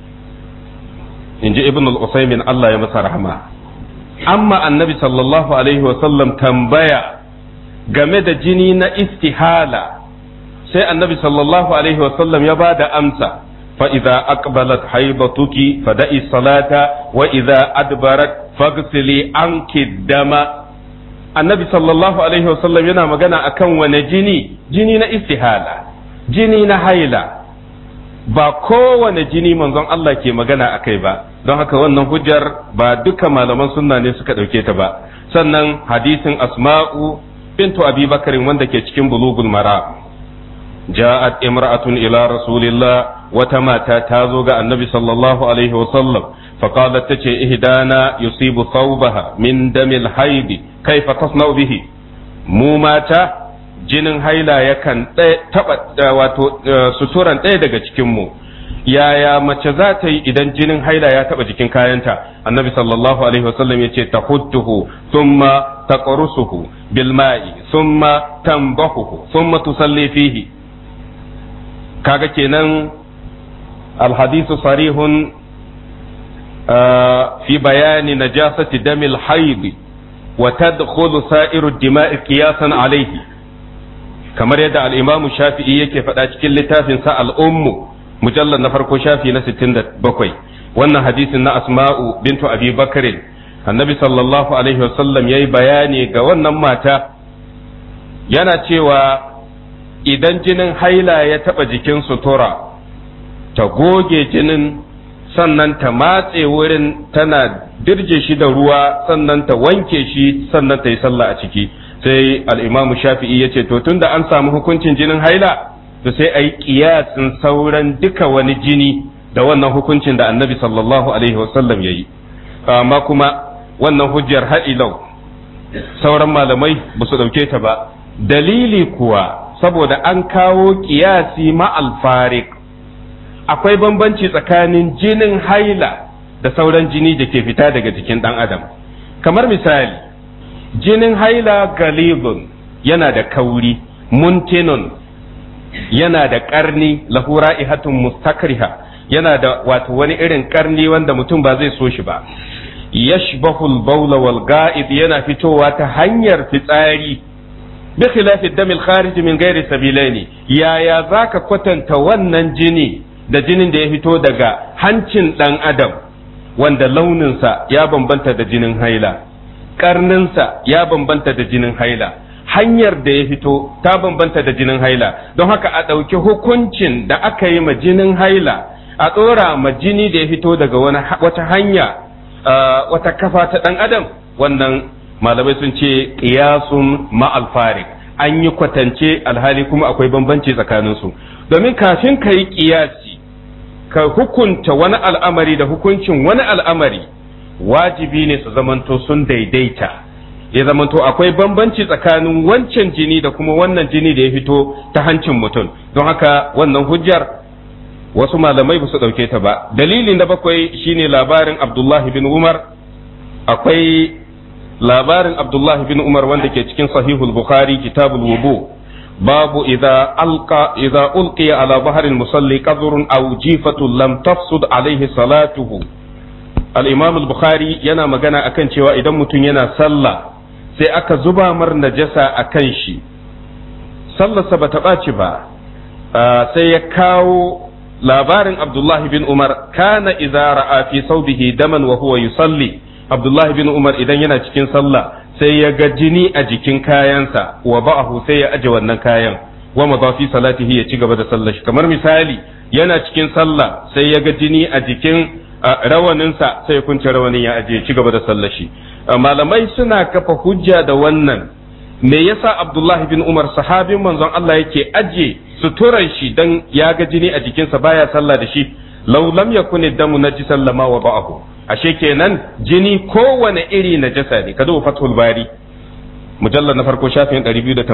in ji ibn al-usaymin Allah ya masa rahama amma annabi sallallahu alaihi wasallam tambaya game da jini na istihala sai annabi sallallahu alaihi wasallam ya ba da amsa فإذا أقبلت حيضتك فدعي الصلاة وإذا أدبرت فاغسلي عنك الدم النبي صلى الله عليه وسلم yana magana akan wane jini jini na istihala jini na haila ba kowane jini manzon Allah ke magana akai ba don haka wannan hujjar ba duka malaman sunna ne suka ɗauke ta ba sannan hadisin asma'u bintu abi bakarin wanda ke cikin bulugul mara ja'at imra'atun ila rasulillah wata mata ta zo ga annabi sallallahu alaihi wasallam faqalat tace ihdana yusibu thawbaha min damil haidi kaifa tasna'u bihi mu mata jinin haila yakan taba wato suturan ɗaya daga cikin mu yaya mace za ta yi idan jinin haila ya taba jikin kayanta annabi sallallahu alaihi wasallam ya ce tahudduhu thumma taqrusuhu bil ma'i thumma tanbahuhu thumma tusalli fihi kaga kenan alhadisu sarihun fi bayani najasati damil haidi wa tadkhulu sa'iru dima'i qiyasan alayhi kamar yadda al-imamu shafi'i yake faɗa cikin littafin sa al-ummu mujallad na farko shafi na 67 wannan hadisin na asma'u bintu abi bakr annabi sallallahu alaihi wasallam yayi bayani ga wannan mata yana cewa idan jinin haila ya taɓa jikin sutura ta goge jinin sannan ta matse wurin tana dirje shi da ruwa sannan ta wanke shi sannan ta yi sallah a ciki sai al'imamu shafi'i ya ce to tunda an samu hukuncin jinin haila to sai a yi ƙiyasin sauran duka wani jini da wannan hukuncin da annabi sallallahu alaihi wasallam ya yi amma kuma wannan hujjar ha'ilau sauran malamai ba su ɗauke ta ba dalili kuwa saboda an kawo kiyasi ma'al farik akwai bambanci tsakanin jinin haila da sauran jini da ke fita daga jikin ɗan adam kamar misali jinin haila galibun yana da kauri muntinun yana da ƙarni lahura ihatun mustakriha yana da wato wani irin ƙarni wanda mutum ba zai so shi ba yashbahul baula wal ga'id yana fitowa ta hanyar fitsari بخلاف الدم الخارج من غير سبيلين يا يا ذاك kwatanta wannan jini da jinin da ya fito daga hancin ɗan adam wanda launinsa ya bambanta da jinin haila ƙarninsa ya bambanta da jinin haila hanyar da ya fito ta bambanta da jinin haila don haka a ɗauki hukuncin da aka yi ma jinin haila a ɗora ma jini da ya fito daga wata hanya wata kafa ta ɗan adam wannan malamai sun ce qiyasun ma'al farik an yi kwatance alhali kuma akwai bambanci tsakaninsu domin kafin ka yi qiyasi ka hukunta wani al'amari da hukuncin wani al'amari wajibi ne su zamanto sun daidaita ya zamanto akwai bambanci tsakanin wancan jini da kuma wannan jini da ya fito ta hancin mutum don haka wannan hujjar wasu malamai ba su ɗauke ta ba dalili na bakwai shine labarin abdullahi bin umar akwai labarin Abdullah bin Umar wanda ke cikin sahihul Bukhari kitabul wudu babu idza alqa idza ulqiya ala bahril musalli qadrun aw jifatun lam tafsud alaihi salatuhu al-imam al-bukhari yana magana akan cewa idan mutum yana sallah sai aka zuba mar najasa akan shi sallarsa bata ɓaci ba sai ya kawo labarin abdullahi bin umar kana idza ra'a fi saubihi daman wa huwa yusalli abdullahi bin umar idan yana cikin sallah sai ya ga jini a jikin kayansa wa ba'ahu sai ya aje wannan kayan wa ma fi salatihi ya ci gaba da sallar shi kamar misali yana cikin sallah sai ya ga jini a jikin rawaninsa sai ya kunce rawanin ya aje ya ci gaba da sallar shi malamai suna kafa hujja da wannan me yasa abdullahi bin umar sahabin manzon Allah yake aje suturan shi dan ya ga jini a jikinsa baya sallah da shi law lam yakun damu najisan lama wa ba'ahu ashe kenan jini kowane iri najasa ne ka duba fathul bari mujallar na farko shafin 281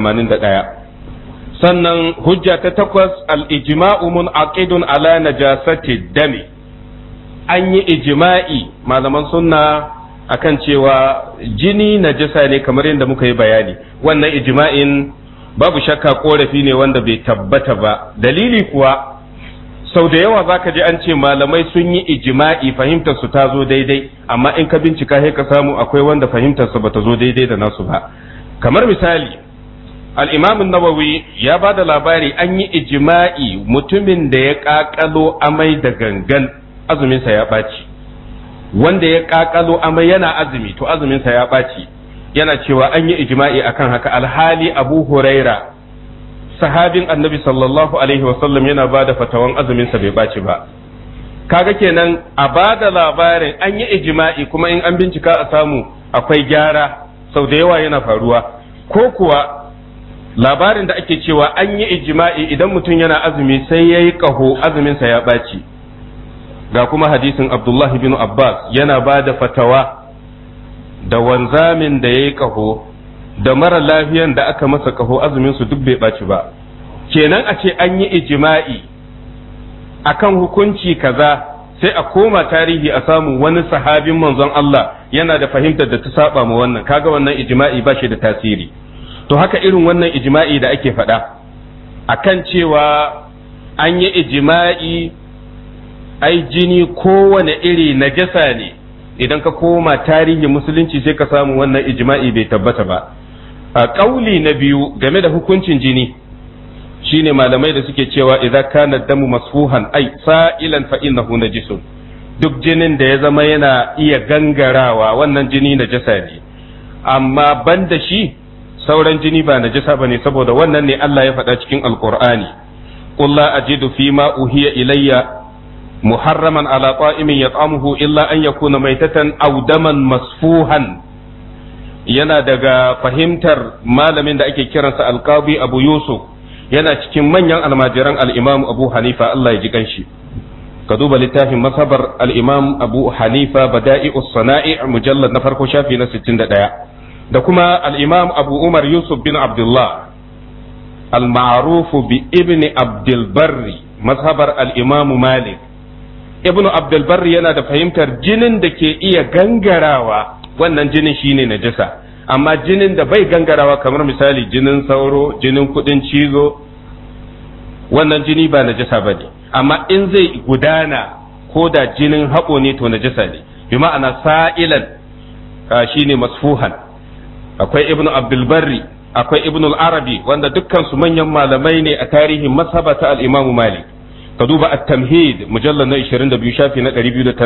sannan hujja ta takwas al-ijma'u mun'aqidun ala najasati dami an yi ijma'i malaman sunna akan cewa jini najasa ne kamar yadda muka yi bayani wannan ijma'in babu shakka korafi ne wanda bai tabbata ba dalili kuwa sau da yawa zaka ji an ce malamai sun yi ijma'i fahimtar su ta zo daidai amma in ka bincika sai ka samu akwai wanda fahimtar su bata zo daidai da nasu ba kamar misali al-imam an-nawawi ya ba da labari an yi ijma'i mutumin da ya kakalo amai da gangan azumin sa ya ɓaci wanda ya kakalo amai yana azumi to azumin sa ya ɓaci yana cewa an yi ijma'i akan haka alhali abu huraira sahabin annabi sallallahu alaihi wasallam yana ba da fatawan azuminsa bai ɓaci ba kaga kenan a ba da labarin an yi ijma'i kuma in an bincika a samu akwai gyara sau da yawa yana faruwa ko kuwa labarin da ake cewa an yi ijma'i idan mutum yana azumi sai ya yi ƙaho azuminsa ya ɓaci ga kuma hadisin abdullahi bin abbas yana ba da fatawa da wanzamin da ya yi ƙaho da mara lafiyan da aka masa ƙaho azumin su duk bai ɓaci ba kenan a ce an yi ijima'i akan hukunci kaza sai a koma tarihi a samu wani sahabin manzon Allah yana da fahimtar da ta saba ma wannan kaga wannan ijima'i ba shi da tasiri to haka irin wannan ijima'i da ake faɗa akan cewa an yi ijima'i ai jini kowane iri najasa ne idan ka koma tarihin musulunci sai ka samu wannan ijma'i bai tabbata ba a ƙauli na biyu game da hukuncin jini shine malamai da suke cewa idan kana damu masfuhan ai sa'ilan fa innahu najisun duk jinin da ya zama yana iya gangarawa wannan jini najasa ne amma banda shi sauran jini ba najasa bane saboda wannan ne Allah ya faɗa cikin alqur'ani qul la ajidu fima uhiya ilayya محرما على طائم يطعمه إلا أن يكون ميتة أو دما مسفوحا yana daga fahimtar malamin da ake kiransa alkabi abu yusuf yana cikin manyan almajiran al'imam abu hanifa Allah ya ji kanshi ka duba littafin masabar al'imam abu hanifa bada'i sana'i mujallar na farko shafi na 61 da kuma al'imam abu umar yusuf bin abdullah al-ma'rufu bi ibni abdulbarri mazhabar al'imamu malik ibnu abdulbar yana da fahimtar jinin da ke iya gangarawa wannan jinin shine najasa amma jinin da bai gangarawa kamar misali jinin sauro jinin kudin cizo wannan jini ba najasa ba ne amma in zai gudana ko da jinin haƙo ne to najasa ne bi ma'ana sa'ilan shine masfuhan akwai ibnu abdulbarri akwai ibnu arabi wanda dukkan su manyan malamai ne a tarihin masabata al-imamu malik ka duba at-tamhid mujallal na 22 shafi na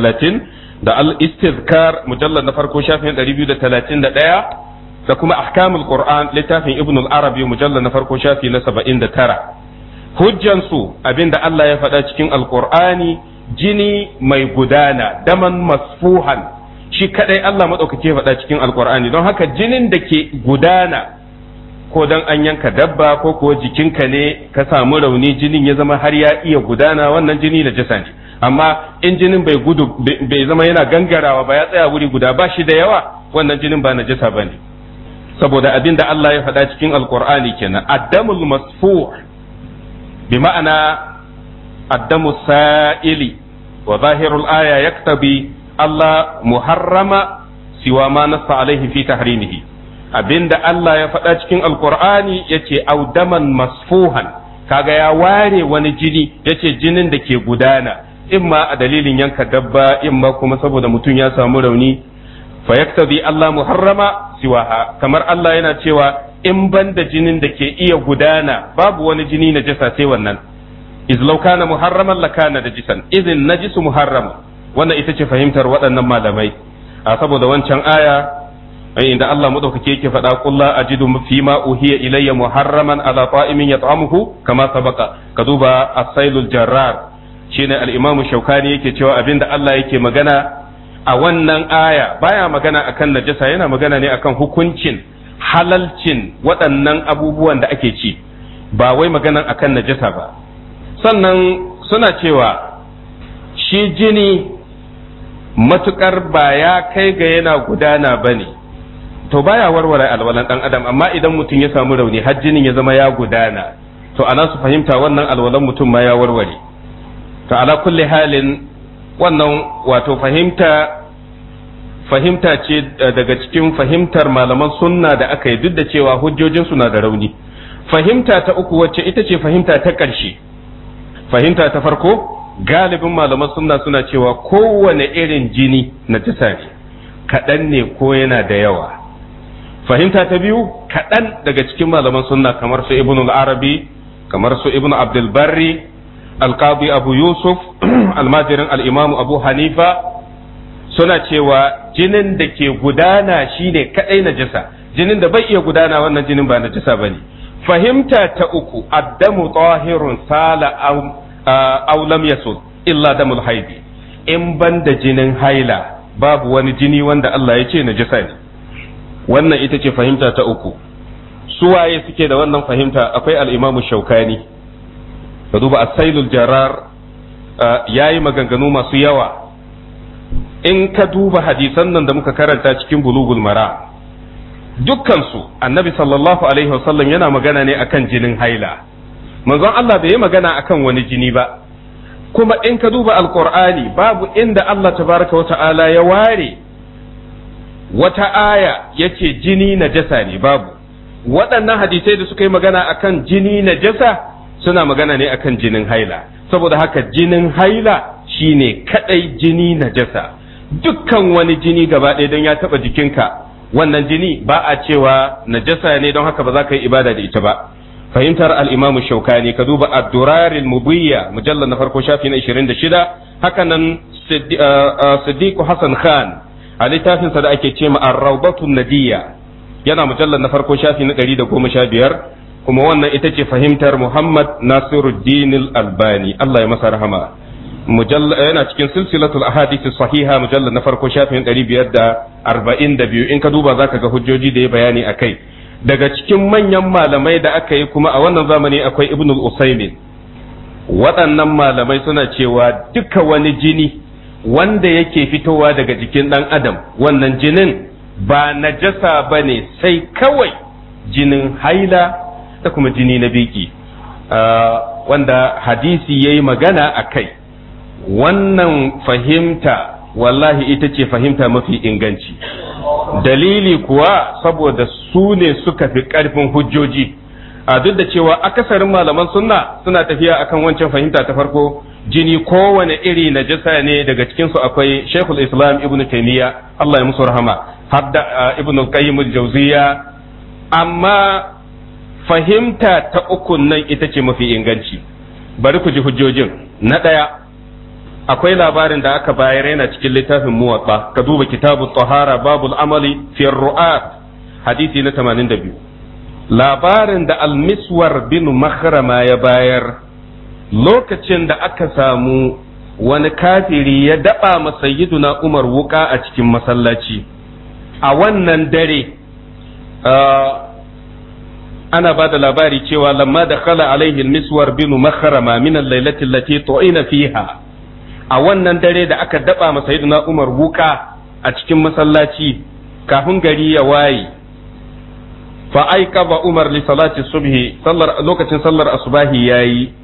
230 da al-istizkar mujallal na farko shafi na 231 da kuma ahkamul qur'an littafin ibn al-arabi mujallal na farko shafi na 79 hujjan su abinda Allah ya faɗa cikin alqur'ani jini mai gudana daman masfuhan shi kadai Allah madaukake faɗa cikin alqur'ani don haka jinin da ke gudana ko dan an yanka dabba ko kuwa jikinka ne ka samu rauni jinin ya zama har ya iya gudana wannan jini na jasa ne amma in jinin bai gudu bai zama yana gangarawa ba ya tsaya wuri guda ba shi da yawa wannan jinin ba na jasa ba ne saboda abin da Allah ya faɗa cikin alkur'ani kenan addamul masfu bi ma'ana addamu sa'ili wa zahirul aya yaktabi Allah muharrama siwa ma nassa alaihi fi tahrimihi abinda Allah ya faɗa cikin alkur'ani ya ce audaman masfuhan kaga ya ware wani jini ya ce jinin da ke gudana in ma a dalilin yanka dabba in ma kuma saboda mutum ya samu rauni fa yaktabi Allah muharrama siwaha kamar Allah yana cewa in ban da jinin da ke iya gudana babu wani jini na jasa sai wannan iz law kana muharraman lakana najisan idhin najisu muharram wannan ita ce fahimtar waɗannan malamai a saboda wancan aya inda Allah madaukake yake faɗa qul la ajidu fi ma uhiya ilayya muharraman ala ta'imin yat'amuhu kama sabaqa ka duba as-sailul jarrar shine al-imam shaukani yake cewa abinda Allah yake magana a wannan aya baya magana akan najasa yana magana ne akan hukuncin halalcin waɗannan abubuwan da ake ci ba wai magana akan najasa ba sannan suna cewa shi jini matukar ba ya kai ga yana gudana bane to baya warware alwalan dan adam amma idan mutum ya samu rauni har jinin ya zama ya gudana to ana su fahimta wannan alwalan mutum ma ya warware to ala kulli halin wannan wato fahimta fahimta ce daga cikin fahimtar malaman sunna da aka yi duk da cewa hujjojin suna da rauni fahimta ta uku wacce ita ce fahimta ta ƙarshe fahimta ta farko galibin malaman sunna suna cewa kowane irin jini na tisa ne kaɗan ne ko yana da yawa fahimta ta biyu kaɗan daga cikin malaman sunna kamar su ibn al-arabi kamar su ibn abdul barri alqadi abu yusuf almajirin al-imam abu hanifa suna cewa jinin da ke gudana shine kadai najasa jinin da bai iya gudana wannan jinin ba najasa bane fahimta ta uku addamu tahirun sala aw lam yasul illa damul haidi in ban da jinin haila babu wani jini wanda Allah ya ce najasa ne wannan ita ce fahimta ta uku suwaye suke da wannan fahimta akwai al-imamu shaukani ka duba asailul jarar yayi maganganu masu yawa in ka duba hadisan nan da muka karanta cikin bulugul mara dukkansu annabi sallallahu alaihi wasallam yana magana ne akan jinin haila manzon Allah bai yi magana akan wani jini ba kuma in ka duba alqur'ani babu inda Allah tabaraka wa ta'ala ya ware wata aya yace jini najasa ne babu waɗannan hadisai da suka yi magana akan jini najasa suna magana ne akan jinin haila saboda haka jinin haila shine kadai jini najasa dukkan wani jini gaba ɗaya don ya taɓa jikinka wannan jini ba a cewa najasa ne don haka ba za ka yi ibada da ita ba fahimtar al-imamu shaukani ka duba ad-durar al-mubiyya mujallal na farko shafi na 26 haka nan siddiq hasan khan a littafin sa da ake ce ma ar-rawdatu nadiyya yana mujallal na farko shafi na 115 kuma wannan ita ce fahimtar muhammad nasiruddin al-albani Allah ya masa rahama yana cikin silsilatul ahadith sahiha mujallal na farko shafin 542 in ka duba zaka ga hujjoji da ya bayani akai daga cikin manyan malamai da aka yi kuma a wannan zamani akwai ibnul usaimin waɗannan malamai suna cewa duka wani jini wanda yake fitowa daga jikin ɗan adam wannan jinin ba najasa ba ne sai kawai jinin haila da kuma jini na biki wanda hadisi ya yi magana a kai wannan fahimta wallahi ita ce fahimta mafi inganci dalili kuwa saboda su ne suka fi ƙarfin hujjoji a duk da cewa akasarin malaman sunna suna tafiya akan wancan fahimta ta farko jini kowane iri najasa ne daga cikinsu akwai shekul islam ibn taimiyya Allah ya musu rahama har da ibn qayyim al-jawziya amma fahimta ta uku nan ita ce mafi inganci bari ku ji hujjojin na ɗaya akwai labarin da aka bayar yana cikin littafin muwatsa ka duba kitabu tahara babul amali fi ru'at hadisi na 82 labarin da almiswar bin makhrama ya bayar lokacin da aka samu wani kafiri ya daba masayyiduna umar wuka a cikin masallaci a wannan dare ana ba da labari cewa lamma da khala alaihi almiswar bin makhrama min al-lailati allati tu'ina fiha a wannan dare da aka daba masa sayyidina Umar wuka a cikin masallaci kafin gari ya waye fa aikaba Umar li salati subhi sallar lokacin sallar asubahi yayi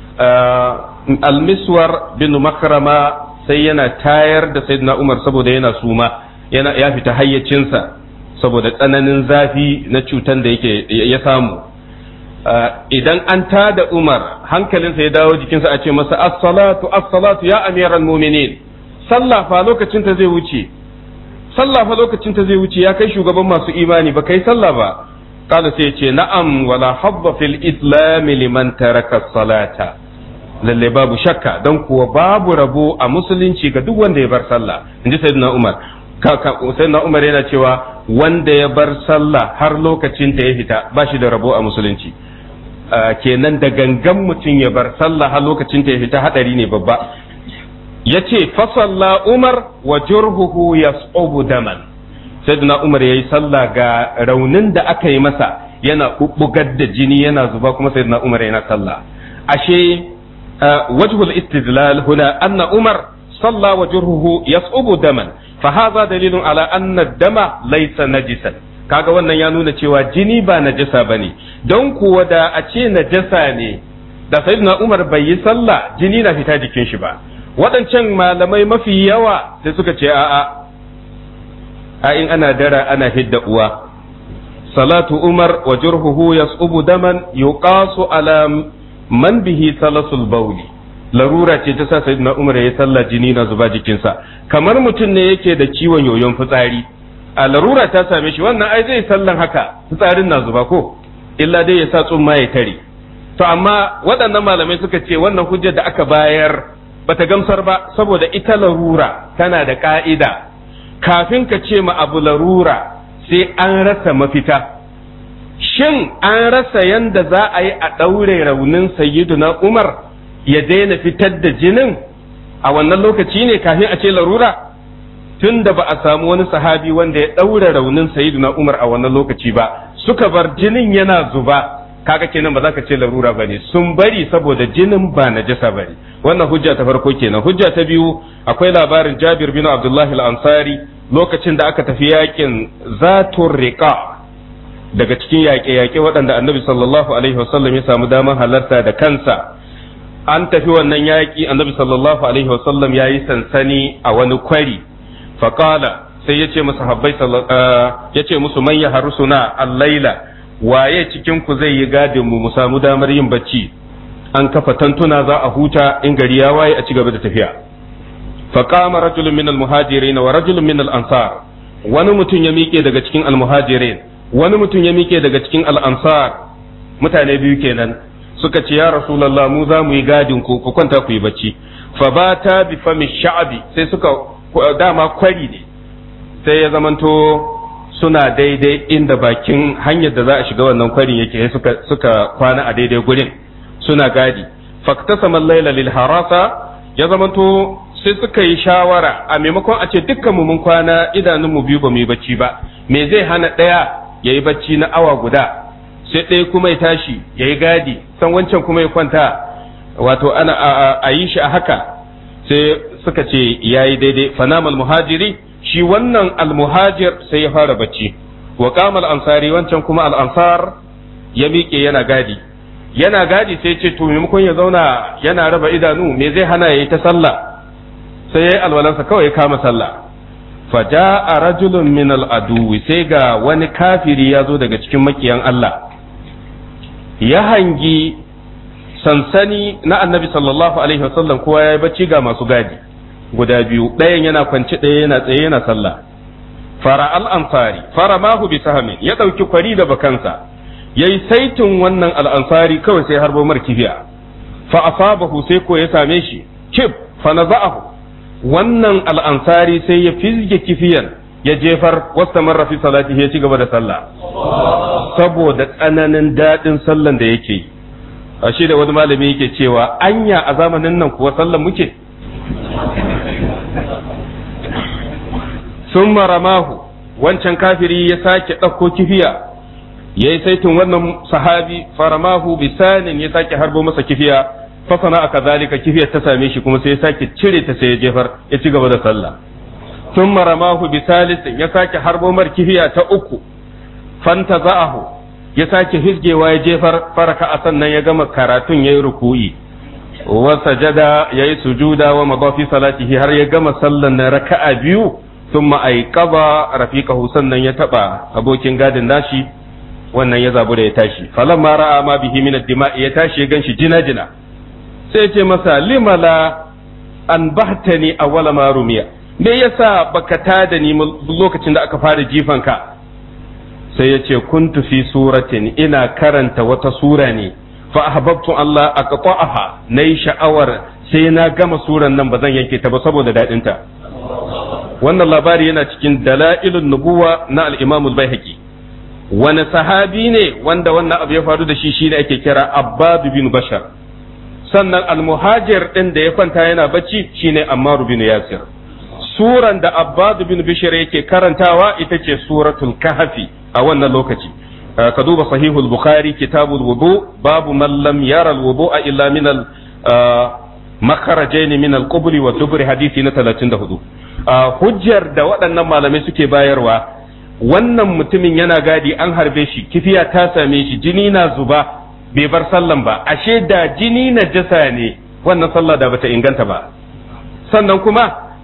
al-miswar bin makrama sai yana tayar da sayyidina Umar saboda yana suma yana ya fita hayyacinsa saboda tsananin zafi na cutan da yake ya samu idan an tada Umar hankalinsa ya dawo jikinsa a ce masa as-salatu as-salatu ya amiral mu'minin sallah fa lokacin ta zai wuce sallah fa lokacin ta zai wuce ya kai shugaban masu imani ba kai sallah ba kada sai ya ce na'am wala habba fil islam liman taraka salata lalle babu shakka dan kuwa babu rabo a musulunci ga duk wanda ya bar sallah inji sayyidina Umar sayyidina Umar yana cewa wanda ya bar sallah har lokacin ta ya fita ba shi da rabo a musulunci kenan da gangan mutum ya bar sallah har lokacin ta ya fita hadari ne babba ya ce fasalla umar wa jurhuhu yas'ubu daman sayyidina umar yayi sallah ga raunin da aka yi masa yana bubbugar da jini yana zuba kuma sayyidina umar yana sallah ashe wajhul istidlal huna anna umar salla wa jurhuhu yas'ubu daman fa hadha dalilun ala anna dama laysa najisan kaga wannan ya nuna cewa jini ba najasa bane don kuwa da a ce najasa ne da sayyidina Umar bai yi sallah jini na fita jikin shi ba waɗancan malamai mafi yawa sai suka ce a'a a in ana dara ana hidda uwa salatu umar wa jurhuhu yas'ubu daman yuqasu ala man bihi salasul bawli larura ce ta sa sayyidina umar ya sallah jini na zuba jikinsa kamar mutum ne yake da ciwon yoyon fitsari a larura ta same shi wannan ai zai sallan haka fitsarin na zuba ko illa dai ya sa tsumma ya tare to amma waɗannan malamai suka ce wannan hujjar da aka bayar bata gamsar ba saboda ita larura tana da ka'ida kafin ka ce ma abu larura sai an rasa mafita shin an rasa yanda za a yi a ɗaure raunin sayyiduna umar ya daina fitar da jinin a wannan lokaci ne kafin a ce larura tun da ba a samu wani sahabi wanda ya ɗaure raunin sayyiduna umar a wannan lokaci ba suka bar jinin yana zuba kaga kenan ba za ka ce larura ba ne sun bari saboda jinin ba na jasa ba ne wannan hujja ta farko kenan hujja ta biyu akwai labarin jabir bin abdullahi al-ansari lokacin da aka tafi yakin zatun riqa daga cikin yaƙe-yaƙe waɗanda annabi sallallahu alaihi wasallam ya samu damar halarta da kansa an tafi wannan yaƙi annabi sallallahu alaihi wasallam ya yi sansani a wani kwari faƙala sai ya ce musu habbai ya ce musu man ya harusuna al-laila waye cikin ku zai yi gadin mu mu samu damar yin bacci an kafa tantuna za a huta in gari ya waye a ci gaba da tafiya faqama rajulun min al-muhajirin wa rajulun min al-ansar wani mutum ya miƙe daga cikin al-muhajirin wani mutum ya miƙe daga cikin al-ansar mutane biyu kenan suka ce ya rasulullah mu za mu yi gadin ku ku kwanta ku yi bacci fa bata bi fami sha'abi sai suka dama kwari ne sai ya zamanto suna daidai inda bakin hanyar da za a shiga wannan kwarin yake suka suka kwana a daidai gurin suna gadi faktasama laila lil harasa ya zamanto sai suka yi shawara a maimakon a ce dukkan mu mun kwana idanun mu biyu ba mu yi bacci ba me zai hana ɗaya yayi bacci na awa guda sai ɗaya kuma ya tashi yayi gadi san wancan kuma ya kwanta wato ana a yi shi a haka sai suka ce yayi daidai fanamal muhajiri shi wannan almuhajir sai ya fara bacci wa qamal ansari wancan kuma al-ansar ya miƙe yana gadi yana gadi sai ce to maimakon ya zauna yana raba idanu me zai hana yayi ta sallah sai yayi alwalansa kawai ya kama sallah faja'a rajulun min al-aduwi sai ga wani kafiri ya zo daga cikin makiyan Allah ya hangi sansani na annabi sallallahu alaihi wasallam kowa ya yi bacci ga masu gadi guda biyu ɗayan yana kwance ɗaya yana tsaye yana sallah fara al'ansari fara mahu bi sahamin ya ɗauki kwari da bakansa ya yi saitin wannan al'ansari kawai sai harbo mar kifiya fa asabahu sai ko ya same shi kib fa naza'ahu wannan al'ansari sai ya fizge kifiyan ya jefar wasta marra fi salati ya ci gaba da sallah saboda tsananin daɗin sallan da yake yi ashe da wani malami yake cewa anya a zamanin nan kuwa sallan muke sun maramahu wancan kafiri ya sake ɗauko kifiya ya yi saitin wannan sahabi faramahu bisanin ya sake harbo masa kifiya fasana aka zalika kifiyar ta same shi kuma sai ya sake cire ta sai ya jefar ya ci gaba da sallah sun maramahu bisalisin ya sake harbo mar kifiya ta uku fanta za'ahu ya sake hisgewa ya jefar faraka a sannan ya gama karatun ya yi ruku'i wa sajada ya yi sujuda wa madafi salatihi har ya gama sallan na raka'a biyu sun ma'aikaba rafiqahu sannan ya taba abokin gadin nashi wannan ya zabu da ya tashi falan ma ra'a ma bihi min ad-dima'i ya tashi ya ganshi jina jina sai ya ce masa limala an bahtani awwala ma rumiya me yasa baka tada ni lokacin da aka fara jifanka sai ya ce kuntu fi suratin ina karanta wata sura ne fa ahbabtu Allah aqta'aha nayi sha'awar sai na gama suran nan ba zan yanke ta ba saboda dadin ta wannan labari yana cikin dalailun nubuwa na al-Imam al-Baihaqi wani sahabi ne wanda wannan abu ya faru da shi shine ake kira Abbad bin Bashar sannan al-muhajir din da ya kwanta yana bacci shine Ammar bin Yasir suran da Abbad bin Bashar yake karantawa ita ce suratul kahfi a wannan lokaci ka duba sahihul bukhari kitabul wudu babu man lam yara al wudu'a illa min al makharajain min al qubri wa dubri hadisi na 34 hujjar da waɗannan malamai suke bayarwa wannan mutumin yana gadi an harbe shi kifiya ta same shi jini na zuba bai bar sallan ba ashe da jini na jasa ne wannan sallah da bata inganta ba sannan kuma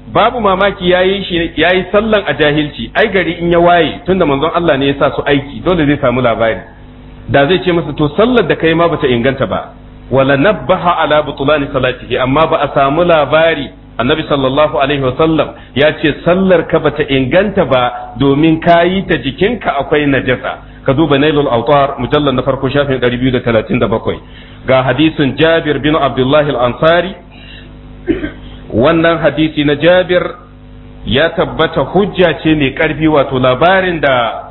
babu mamaki yayi shi yayi sallan a jahilci ai gari in ya waye tunda manzon Allah ne ya sa su aiki dole zai samu labari da zai ce masa to sallar da kai ma bata inganta ba wala nabbaha ala butulani salatihi amma ba a samu labari annabi sallallahu alaihi wasallam ya ce sallar ka bata inganta ba domin kayi ta jikinka akwai najasa ka duba nailul autar mujallar na farko shafin 237 ga hadisin jabir bin abdullahi al-ansari wannan hadisi na jabir ya tabbata hujja ce mai karfi wato labarin da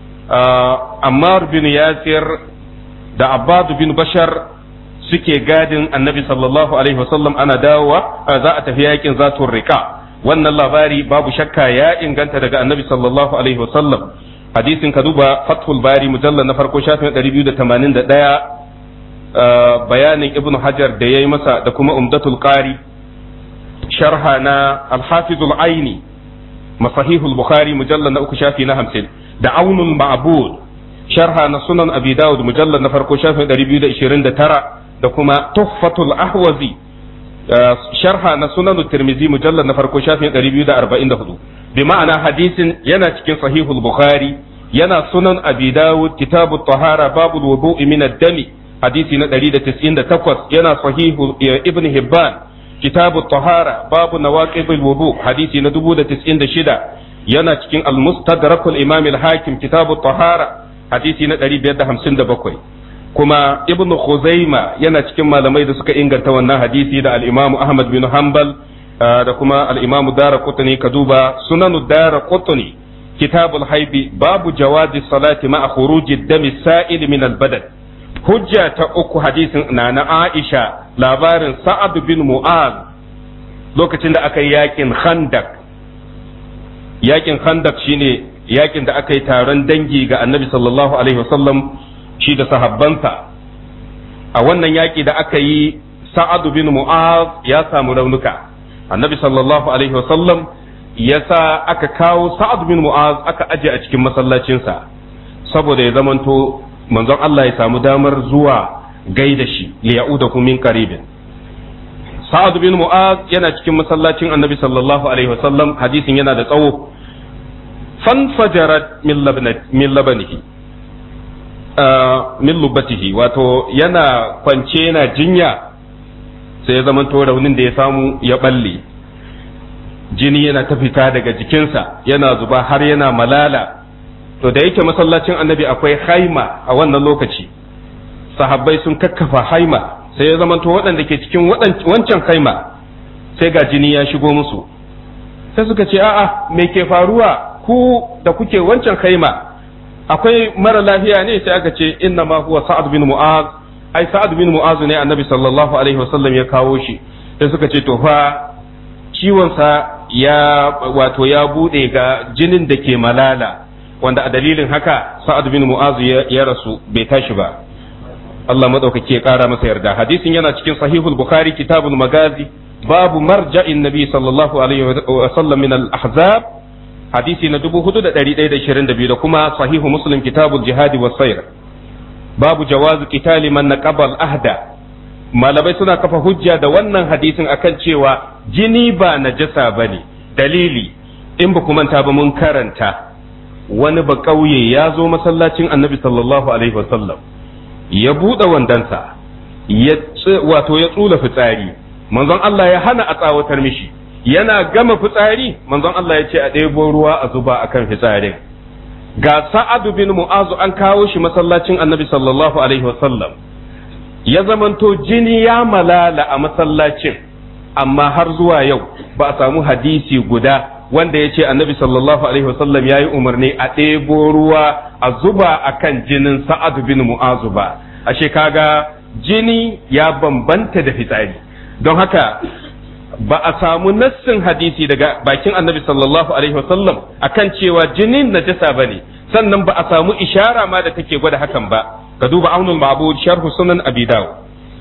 ammar bin yasir da abbadu bin bashar suke gadin annabi sallallahu alaihi wasallam ana dawowa za a tafi yakin zatun rika wannan labari babu shakka ya inganta daga annabi sallallahu alaihi wasallam hadisin ka duba fathul bari mujallar na farko shafin 281 bayanin ibnu hajar da ya yi masa da kuma umdatul qari sharha na alhafizul aini masahihul bukhari mujallar na uku shafi na hamsin da aunul ma'bud sharha na sunan abi dawud mujallar na farko shafin 229 da kuma tuhfatul ahwazi sharha na sunan tirmizi mujallar na farko shafin 244 bi ma'ana hadisin yana cikin sahihul bukhari yana sunan abi dawud kitabut tahara babul wudu'i min ad-dami hadisi na 198 yana sahihu ibn hibban kitabut tahara babu nawaqidul wudu hadisi na 1096 yana cikin al-mustadrakul imam al-hakim kitabut tahara hadisi na 557 kuma ibn Khuzaima yana cikin malamai da suka inganta wannan hadisi da al-Imam Ahmad bin Hanbal da kuma al-Imam Daraqutni ka duba sunanu Daraqutni kitabul haibi babu jawazi salati ma'a khuruji dami sa'il min al-badad hujja ta uku hadisin na na Aisha labarin Sa'ad bin Mu'az lokacin da aka yi yakin Khandak yakin Khandak shine yakin da aka yi taron dangi ga Annabi sallallahu alaihi wasallam shi da sahabbansa a wannan yaƙi da aka yi sa'adu bin mu'az ya samu raunuka annabi sallallahu alaihi wasallam ya sa aka kawo sa'adu bin mu'az aka aje a cikin masallacinsa saboda ya zamanto manzon Allah ya samu damar zuwa gaida shi ya ya'uda min qaribin sa'adu bin mu'az yana cikin masallacin annabi sallallahu alaihi wasallam hadisin yana da tsawo fanfajarat min labanihi min lubatihi wato yana kwance yana jinya sai ya zamanto raunin da ya samu ya balle jini yana ta fita daga jikinsa yana zuba har yana malala to da yake masallacin annabi akwai haima a wannan lokaci sahabbai sun kakkafa haima sai ya zamanto waɗanda ke cikin wancan haima sai ga jini ya shigo musu sai suka ce a'a me ke faruwa ku da kuke wancan haima akwai mara lafiya ne sai aka ce inna ma huwa sa'ad bin mu'az ai sa'ad bin mu'az ne annabi sallallahu alaihi wasallam ya kawo shi sai suka ce to fa ciwon sa ya wato ya bude ga jinin da ke malala wanda a dalilin haka sa'ad bin mu'az ya rasu bai tashi ba Allah madaukake ya kara masa yarda hadisin yana cikin sahihul bukhari kitabul magazi babu marja'in nabi sallallahu alaihi wasallam min al-ahzab hadisi na dubu hudu da ɗari ɗaya da ishirin da biyu da kuma sahihu muslim kitabul jihadi wa sayr babu jawazu qitali man naqabal ahda malamai suna kafa hujja da wannan hadisin akan cewa jini ba najasa bane dalili in ba manta ba mun karanta wani ba ƙauye ya zo masallacin annabi sallallahu alaihi wasallam ya buɗe wandansa ya wato ya tsula fitsari manzon Allah ya hana a tsawatar mishi yana gama fitsari manzon Allah ya ce a ɗebo ruwa a zuba a kan fitsarin ga sa'adu bin mu'azu an kawo shi masallacin annabi sallallahu alaihi wasallam ya zamanto jini ya malala a masallacin amma har zuwa yau ba a samu hadisi guda wanda ya ce annabi sallallahu alaihi wasallam ya yi umarni a ɗebo ruwa a zuba a kan jinin sa'adu bin mu'azu ba ashe kaga jini ya bambanta da fitsari don haka ba a samu nassin hadisi daga bakin annabi sallallahu alaihi wasallam akan cewa jinin najasa bane sannan ba a samu ishara ma da take gwada hakan ba ka duba aunul ma'bud sharhu sunan abi dawud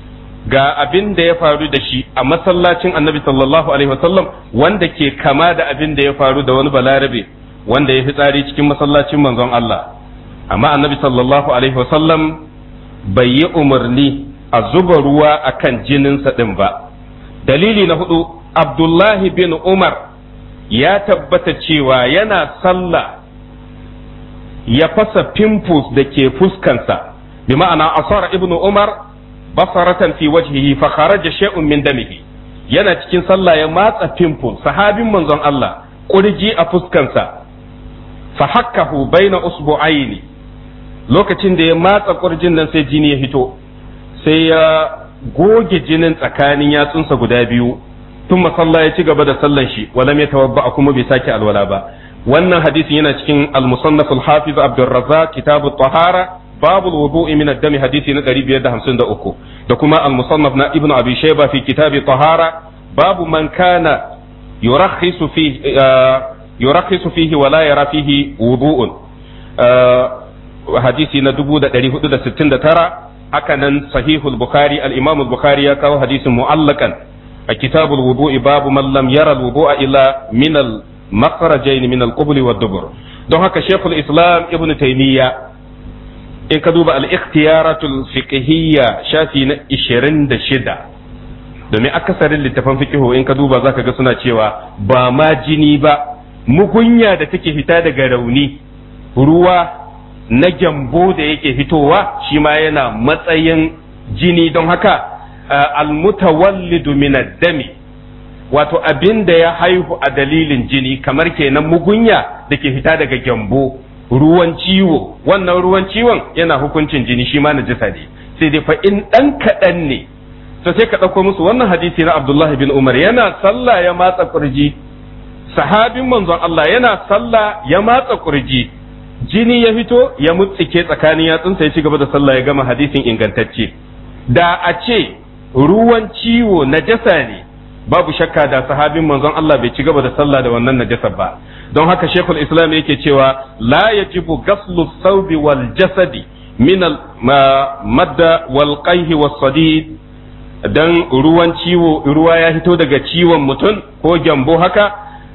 ga abin da ya faru da shi a masallacin annabi sallallahu alaihi wasallam wanda ke kama da abin da ya faru da wani balarabe wanda ya fi tsari cikin masallacin manzon Allah amma annabi sallallahu alaihi wasallam bai yi umarni a zuba ruwa akan jininsa din ba dalili na hudu abdullahi bin umar ya tabbata cewa yana sallah ya fasa pimples da ke fuskansa bi ma'ana asara ibnu umar basaratan fi wajhihi fa kharaja shay'un min damihi yana cikin sallah ya matsa pimples sahabin manzon Allah kurji a fuskansa fa hakkahu baina usbu'aini lokacin da ya matsa kurjin nan sai jini ya fito sai ya goge jinin tsakanin yatsunsa guda biyu tun masalla ya ci gaba da sallan shi walam ya tawabba kuma bai sake alwala ba wannan hadisin yana cikin al-musannaf al-hafiz Abdul Razzaq kitab at-tahara bab al-wudu' min ad-dam hadisi na 553 da kuma al-musannaf na Ibn Abi Shayba fi kitab at-tahara bab man kana yurakhisu fi yurakhisu fihi wa la yara fihi wudu'un hadisi na 1469 haka nan sahihul bukhari al-imam al-bukhari ya kawo hadisin mu'allakan a kitabul wudu'i babu man lam yara al-wudu'a illa min al-makhrajayn min al-qubul wa dubur don haka shaykhul islam ibn taymiya in ka duba al-ikhtiyaratul fiqhiyya shafi na 26 domin akasarin littafan fiqhu in ka duba zaka ga suna cewa ba ma jini ba mugunya da take fita daga rauni ruwa na gyambo da yake fitowa shi ma yana matsayin jini don haka almutawallidu min dami wato abin da ya haihu a dalilin jini kamar kenan mugunya da ke fita daga gyambo ruwan ciwo wannan ruwan ciwon yana hukuncin jini shi ma najisa ne sai dai fa in dan kaɗan ne to sai ka ɗauko musu wannan hadisi na Abdullah bin Umar yana sallah ya matsa kurji sahabin manzon Allah yana sallah ya matsa kurji jini ya fito ya mutsike tsakanin yatsunsa ya ci gaba da sallah ya gama hadisin ingantacce da a ce ruwan ciwo najasa ne babu shakka da sahabin manzon Allah bai ci gaba da sallah da wannan najasa ba don haka shekul islam yake cewa la yajibu gaslu saubi wal jasadi min al madda wal qayhi was sadid dan ruwan ciwo ruwa ya fito daga ciwon mutum ko gyambo haka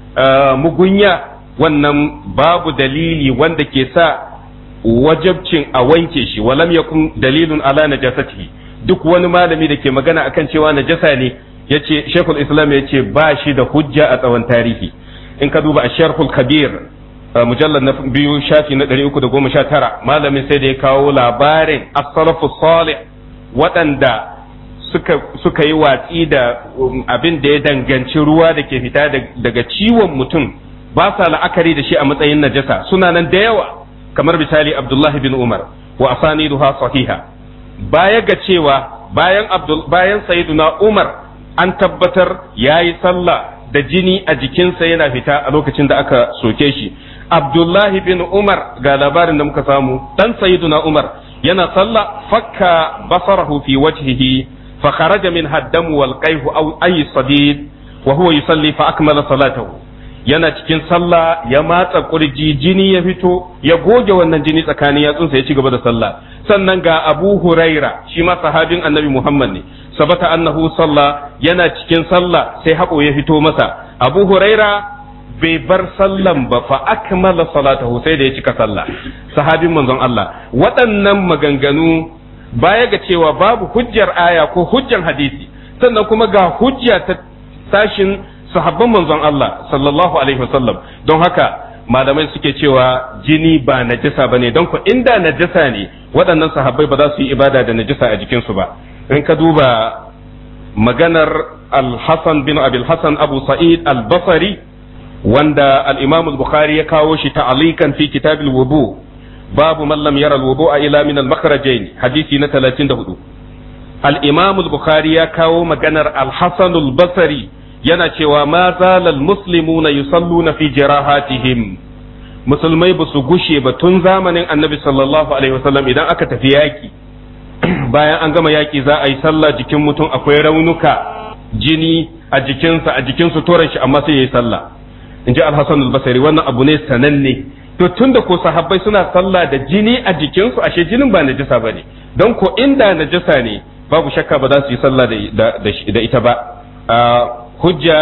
mugunya wannan babu dalili wanda ke sa wajabcin a wanke shi walam yakun dalilun ala najasatihi duk wani malami da ke magana akan cewa najasa ne yace Sheikhul Islam yace ba shi da hujja a tsawon tarihi in ka duba Asharhul Kabir mujallad na biyu shafi na 319 malamin sai da ya kawo labarin as-salafu salih waɗanda suka suka yi watsi da abin da ya danganci ruwa da ke fita daga ciwon mutum ba sa la'akari da shi a matsayin najasa suna nan da yawa kamar misali Abdullah bin Umar wa asaniduha sahiha baya ga cewa bayan Abdul bayan Sayyiduna Umar an tabbatar yayi sallah da jini a jikinsa yana fita a lokacin da aka soke shi Abdullah bin Umar ga labarin da muka samu dan Sayyiduna Umar yana sallah fakka basarahu fi wajhihi fa kharaja min haddamu wal qayhu aw ay sadid wa huwa yusalli fa akmala salatahu yana cikin sallah ya matsa kurji jini ya fito ya goge wannan jini tsakanin yatsunsa ya ci gaba da sallah sannan ga Abu Huraira shi ma sahabin Annabi Muhammad ne sabata annahu sallah yana cikin sallah sai haƙo ya fito masa Abu Huraira bai bar sallan ba fa akmala salatahu sai da ya cika sallah sahabin manzon Allah waɗannan maganganu baya ga cewa babu hujjar aya ko hujjar hadisi sannan kuma ga hujja ta sashin sahabban manzon Allah sallallahu alaihi wasallam don haka malamai suke cewa jini ba najasa bane don ko inda najasa ne waɗannan sahabbai ba za su yi ibada da najasa a jikinsu ba in ka duba maganar al-Hasan bin Abil Hasan Abu Sa'id al-Basri wanda al-Imam al-Bukhari ya kawo shi ta'alikan fi kitab al-wudu babu man lam yara al-wudu'a ila min al-makhrajain hadisi na 34 al-Imam al-Bukhari ya kawo maganar al-Hasan al-Basri yana cewa ma zalal muslimuna yusalluna fi jirahatihim musulmai ba su gushe ba tun zamanin annabi sallallahu alaihi wasallam idan aka tafi yaki bayan an gama yaki za a yi sallah jikin mutum akwai raunuka jini a jikinsa a jikin suturan shi amma sai ya yi sallah in ji alhassan albasari wannan abu ne sananne to tun da ko sahabbai suna sallah da jini a jikinsu ashe jinin ba najasa ba ne don ko inda najasa ne babu shakka ba za su yi sallah da ita ba hujja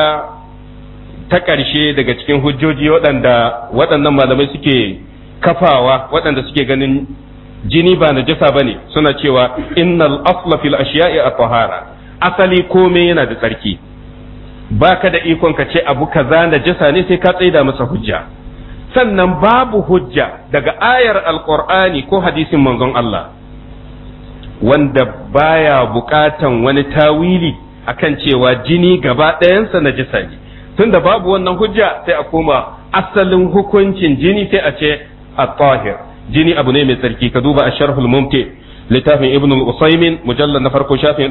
ta ƙarshe daga cikin hujjoji waɗanda waɗannan malamai suke kafawa waɗanda suke ganin jini ba najasa bane suna cewa innal asla fil ashiya'i at-tahara asali komai yana da tsarki baka da ikon ka ce abu kaza najasa ne sai ka tsaida masa hujja sannan babu hujja daga ayar alqur'ani ko hadisin manzon Allah wanda baya bukatan wani tawili akan cewa jini gaba ɗayansa najasa ne tunda babu wannan hujja sai a koma asalin hukuncin jini sai a ce at-tahir jini abu ne mai tsarki ka duba asharhul mumti littafin ibn al-usaymin mujallal na farko shafin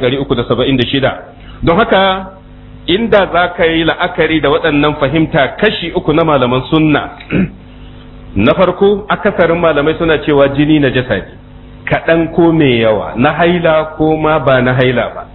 376 don haka inda za ka yi la'akari da waɗannan fahimta kashi uku na malaman sunna na farko akasarin malamai suna cewa jini na jasa ne kaɗan ko mai yawa na haila ko ma ba na haila ba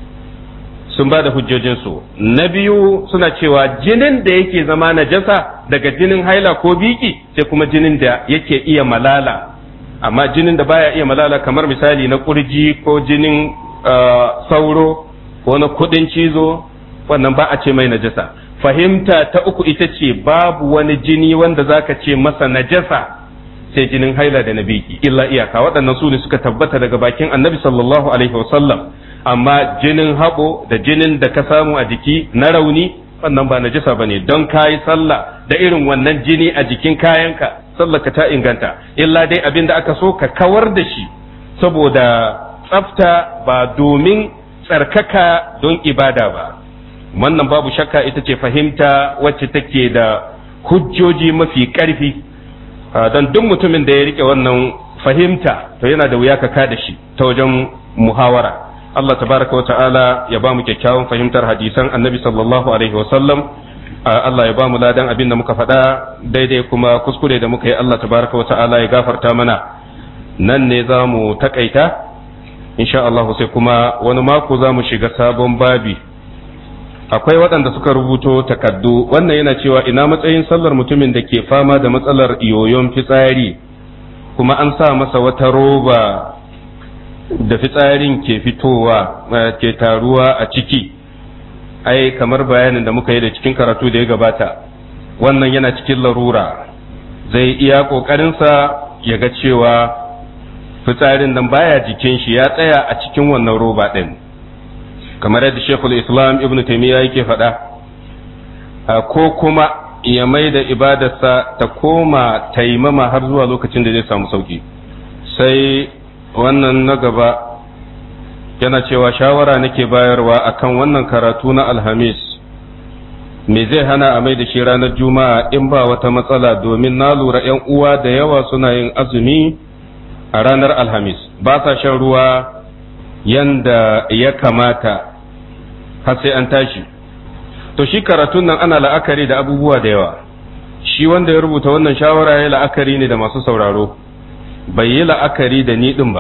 sun ba da hujjojinsu na biyu suna cewa jinin da yake zama najasa daga jinin haila ko biki sai kuma jinin da yake iya malala amma jinin da baya iya malala kamar misali na kurji ko jinin sauro ko na kudin cizo wannan ba a ce mai najasa fahimta ta uku ita ce babu wani jini wanda zaka ce masa najasa sai jinin haila da na biki illa iyaka waɗannan su ne suka tabbata daga bakin annabi sallallahu alaihi wasallam amma jinin haɓo da jinin da ka samu a jiki na rauni wannan ba najasa bane don kayi sallah da irin wannan jini a jikin kayanka sallah ka ta inganta illa dai abin da aka so ka kawar da shi saboda tsafta ba domin tsarkaka don ibada ba wannan babu shakka ita ce fahimta wacce take da hujjoji mafi ƙarfi don duk mutumin da ya rike wannan fahimta to yana da wuya ka da shi ta wajen muhawara Allah tabaraka wa ta'ala ya ba mu kyakkyawan fahimtar hadisan annabi sallallahu alaihi wasallam Allah ya ba mu ladan abin da muka faɗa daidai kuma kuskure da muka yi Allah tabaraka wa ta'ala ya gafarta mana nan ne za mu takaita insha Allah sai kuma wani mako za mu shiga sabon babi akwai waɗanda suka rubuto takaddu wannan yana cewa ina matsayin sallar mutumin da ke fama da matsalar yoyon fitsari kuma an sa masa wata roba da fitsarin ke fitowa ke taruwa a ciki ai kamar bayanin da muka yi da cikin karatu da ya gabata wannan yana cikin larura zai iya ƙoƙarinsa ya ga cewa fitsarin nan baya jikin shi ya tsaya a cikin wannan roba ɗin kamar yadda shekul islam ibn taimiyya yake faɗa ko kuma ya mai da ibadarsa ta koma taimama har zuwa lokacin da zai samu sauki sai wannan na gaba yana cewa shawara nake bayarwa akan wannan karatu na alhamis me zai hana a mai da shi ranar juma'a in ba wata matsala domin na lura 'yan uwa da yawa suna yin azumi a ranar alhamis ba sa shan ruwa yanda ya kamata har sai an tashi to shi karatun nan ana la'akari da abubuwa da yawa shi wanda ya rubuta wannan shawara ya la'akari ne da masu sauraro bai yi la'akari da ni ɗin ba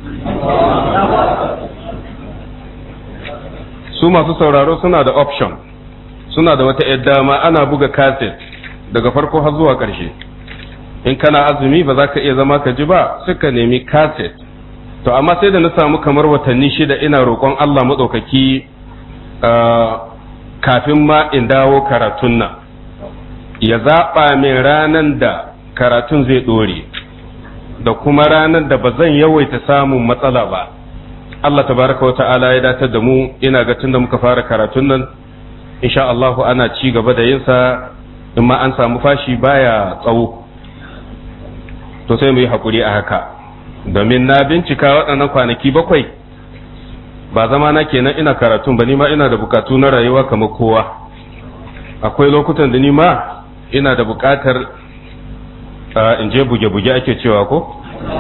su masu sauraro suna da option suna da wata yadda dama ana buga kaset daga farko har zuwa ƙarshe in kana azumi ba za ka iya zama ka ji ba suka nemi kaset to amma sai da na samu kamar watanni shida ina roƙon Allah maɗaukaki kafin ma in dawo karatun nan ya zaɓa min ranan da karatun zai ɗore da kuma ranar da ba zan yawaita samun matsala ba Allah tabaraka wa ta'ala ya datar da mu ina ga tun da muka fara karatun nan insha Allah ana ci gaba da yinsa in ma an samu fashi baya tsawo to sai mu yi haƙuri a haka domin na bincika waɗannan kwanaki bakwai ba zama na kenan ina karatun ba ma ina da bukatu na rayuwa kamar kowa akwai lokutan da ni ma ina da bukatar in je buge-buge ake cewa ko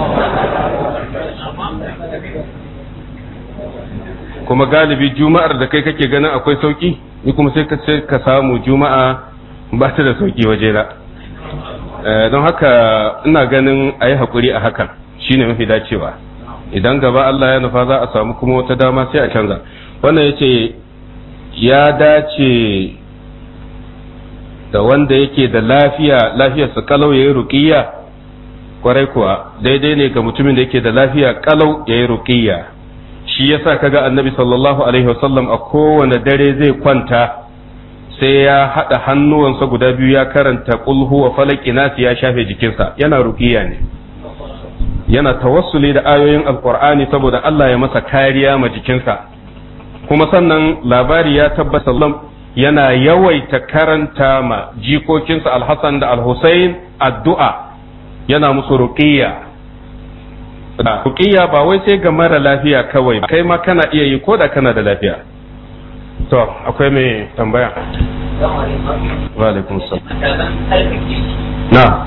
kuma galibi juma'ar da kai kake ganin akwai sauki ni kuma sai ka samu juma'a ba ta da sauki wajena don haka ina ganin a yi haƙuri a hakan shine mafi dacewa idan gaba Allah ya nufa za a samu kuma wata dama sai a canza wannan ya ce ya dace da wanda yake da lafiya lafiyarsa kalau ya yi ruƙiyya kwarai kuwa daidai ne ga mutumin da yake da lafiya kalau ya yi ruƙiyya shi yasa kaga annabi sallallahu alaihi wasallam a kowane dare zai kwanta sai ya haɗa hannuwansa guda biyu ya karanta kulhu wa falaki nasi ya shafe jikinsa yana ruƙiyya ne yana tawassuli da ayoyin alkur'ani saboda Allah ya masa kariya ma jikinsa kuma sannan labari ya tabbata yana yawaita karanta ma jikokinsa alhassan da alhussein addu'a yana musu ruqiyya ruqiyya ba wai sai ga mara lafiya kawai kai ma kana iya yi ko da kana da lafiya to akwai mai tambaya wa alaikum salam na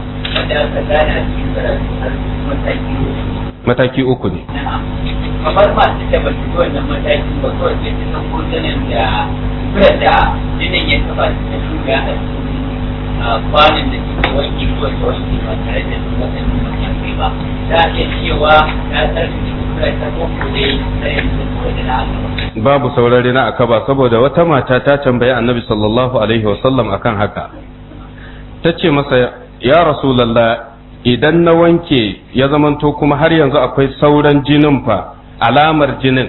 mataki uku ne kamar masu da basu ji wannan mataki ba kawai sai su san hotunan da kuren da jinin ya taba su ta shuga a cikin kwanan da suke wanki ko ta wanki ba tare da su waɗannan matakai ba za a iya cewa ta tsarki kuren ta ko ko dai sai su ko da na aka babu saurare na akaba saboda wata mata ta tambayi annabi sallallahu alaihi wasallam akan haka ta ce masa ya rasulallah idan na wanke ya zamanto kuma har yanzu akwai sauran jinin fa alamar jinin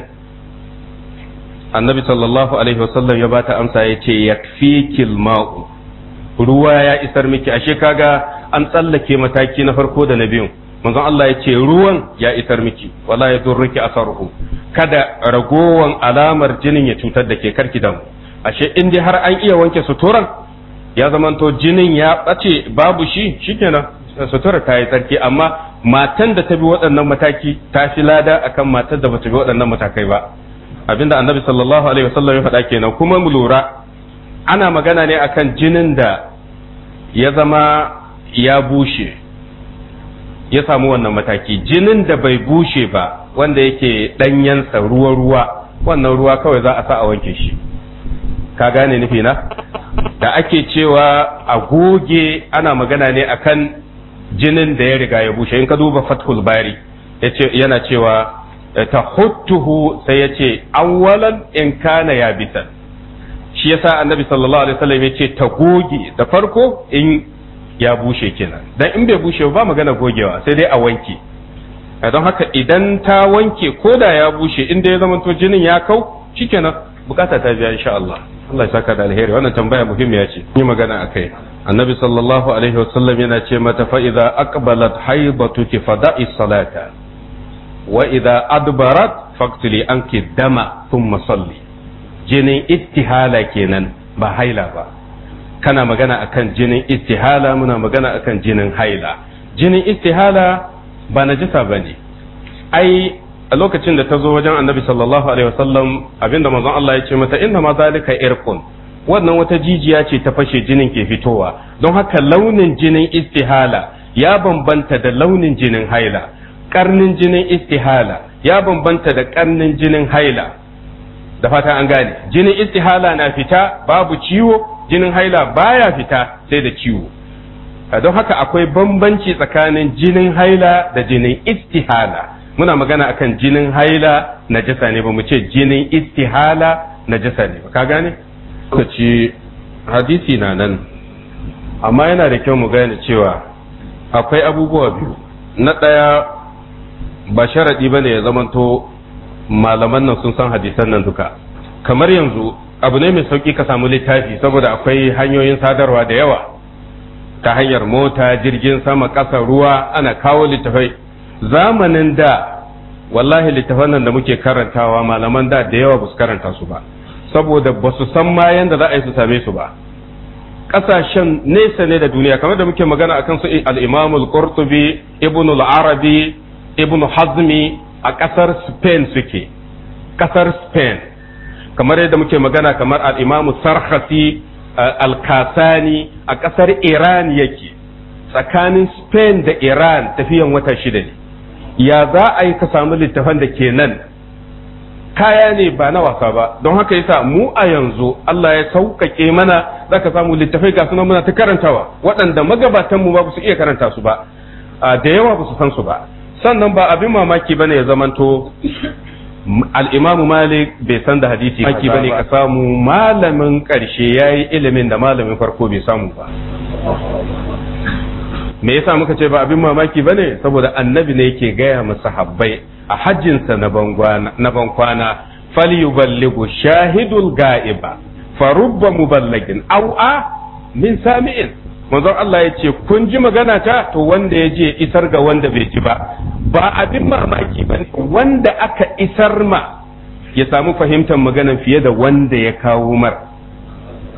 annabi sallallahu alaihi wasallam ya bata amsa ya ce yakfikil ma'u ruwa ya isar miki ashe kaga an tsallake mataki na farko da na biyun manzon Allah ya ce ruwan ya isar miki wala ya durruki asaruhu kada ragowan alamar jinin ya cutar da ke karki damu ashe in dai har an iya wanke suturan ya zamanto jinin ya ɓace babu shi shikenan sutura ta yi tsarki amma matan da ta bi waɗannan mataki ta fi lada akan matan da bata bi waɗannan matakai ba abinda annabi sallallahu alaihi wasallam ya faɗa kenan kuma mu lura ana magana ne akan jinin da ya zama ya bushe ya samu wannan mataki jinin da bai bushe ba wanda yake ɗanyensa ruwa-ruwa wannan ruwa kawai za a sa a wanke shi ka gane nufi na da ake cewa a goge ana magana ne akan jinin da ya riga ya bushe in ka duba fathul bari yana cewa ta huttuhu sai ya ce awwalan in kana ya bisan shi yasa annabi sallallahu alaihi wasallam ya ce ta goge da farko in ya bushe kenan dan in bai bushe ba magana gogewa sai dai a wanke don haka idan ta wanke ko da ya bushe inda ya zama to jinin ya kau shikenan bukata ta biya insha Allah Allah ya saka da alheri wannan tambaya muhimmiya ce yi magana akai annabi sallallahu alaihi wasallam yana ce mata fa idza aqbalat haibatuki fada'i salata wa idza adbarat faqtili anki dama thumma salli jinin ittihala kenan ba haila ba kana magana akan jinin istihala muna magana akan jinin haila jinin istihala ba najisa bane ai a lokacin da ta zo wajen annabi sallallahu alaihi wasallam abinda manzon Allah ya ce mata inna ma zalika irqun wannan wata jijiya ce ta fashe jinin ke fitowa don haka launin jinin istihala ya bambanta da launin jinin haila karnin jinin istihala ya bambanta da karnin jinin haila da fata an gane jinin istihala na fita babu ciwo jinin haila baya fita sai da ciwo don haka akwai bambanci tsakanin jinin haila da jinin istihala muna magana akan jinin haila najasa ne ba mu ce jinin istihala najasa ne ba ka gane lokaci hadisi na nan amma yana da kyau mu gane cewa akwai abubuwa biyu na ɗaya ba sharaɗi ba ne ya zamanto malaman nan sun san hadisan nan duka kamar yanzu abu ne mai sauƙi ka samu littafi saboda akwai hanyoyin sadarwa da yawa ta hanyar mota jirgin sama ƙasa ruwa ana kawo littafai zamanin da wallahi littafan nan da muke karantawa malaman da da yawa ba su karanta su ba saboda ba su san ma yanda za a yi su same su ba ƙasashen nesa ne da duniya kamar da muke magana akan su al-imam al-qurtubi ibn al-arabi ibn hazmi a ƙasar spain suke ƙasar spain kamar yadda muke magana kamar al-imam sarhasi al-kasani a ƙasar iran yake tsakanin spain da iran tafiyan wata shida ne ya za a yi ka samu littafan da ke nan kaya ne ba na wasa ba don haka yasa mu a yanzu Allah ya sauƙaƙe mana za ka samu littafai ga sunan muna ta karantawa waɗanda magabatan mu ba su iya karanta su ba da yawa ba su san su ba sannan ba abin mamaki bane ya zamanto al-Imam Malik bai san da hadisi maki bane ka samu malamin ƙarshe yayi ilimin da malamin farko bai samu ba me yasa muka ce ba abin mamaki bane saboda annabi ne yake gaya masa habbai a hajjinsa na bankwana falyuballighu shahidul ga'iba farubba muballagin aw a min sami'in manzon Allah ya ce kun ji magana ta to wanda ya je isar ga wanda bai ji ba ba abin mamaki ba wanda aka isar ma ya samu fahimtar maganan fiye da wanda ya kawo mar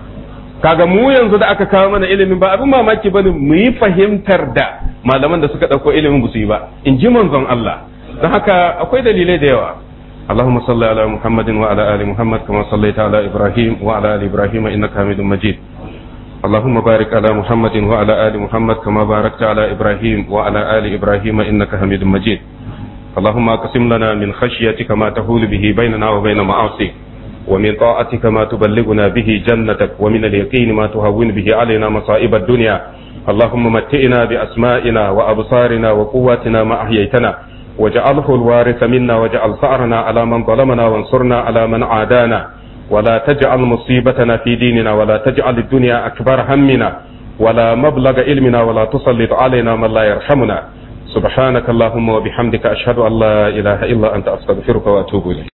kaga mu yanzu da aka kawo mana ilimin ba abin mamaki bane mu yi fahimtar da malaman da suka dauko ilimin ba su yi ba in ji manzon Allah don haka akwai dalilai da yawa اللهم صل على محمد وعلى ال محمد كما صليت على ابراهيم وعلى ال ابراهيم انك حميد مجيد اللهم بارك على محمد وعلى ال محمد كما باركت على ابراهيم وعلى ال ابراهيم انك حميد مجيد اللهم اقسم لنا من خشيتك ما تهول به بيننا وبين معاصيك ومن طاعتك ما تبلغنا به جنتك ومن اليقين ما تهون به علينا مصائب الدنيا اللهم متئنا بأسمائنا وأبصارنا وقواتنا ما أحييتنا واجعله الوارث منا واجعل ثأرنا على من ظلمنا وانصرنا على من عادانا ولا تجعل مصيبتنا في ديننا ولا تجعل الدنيا أكبر همنا ولا مبلغ علمنا ولا تسلط علينا من لا يرحمنا سبحانك اللهم وبحمدك أشهد أن لا إله إلا أنت أستغفرك وأتوب إليك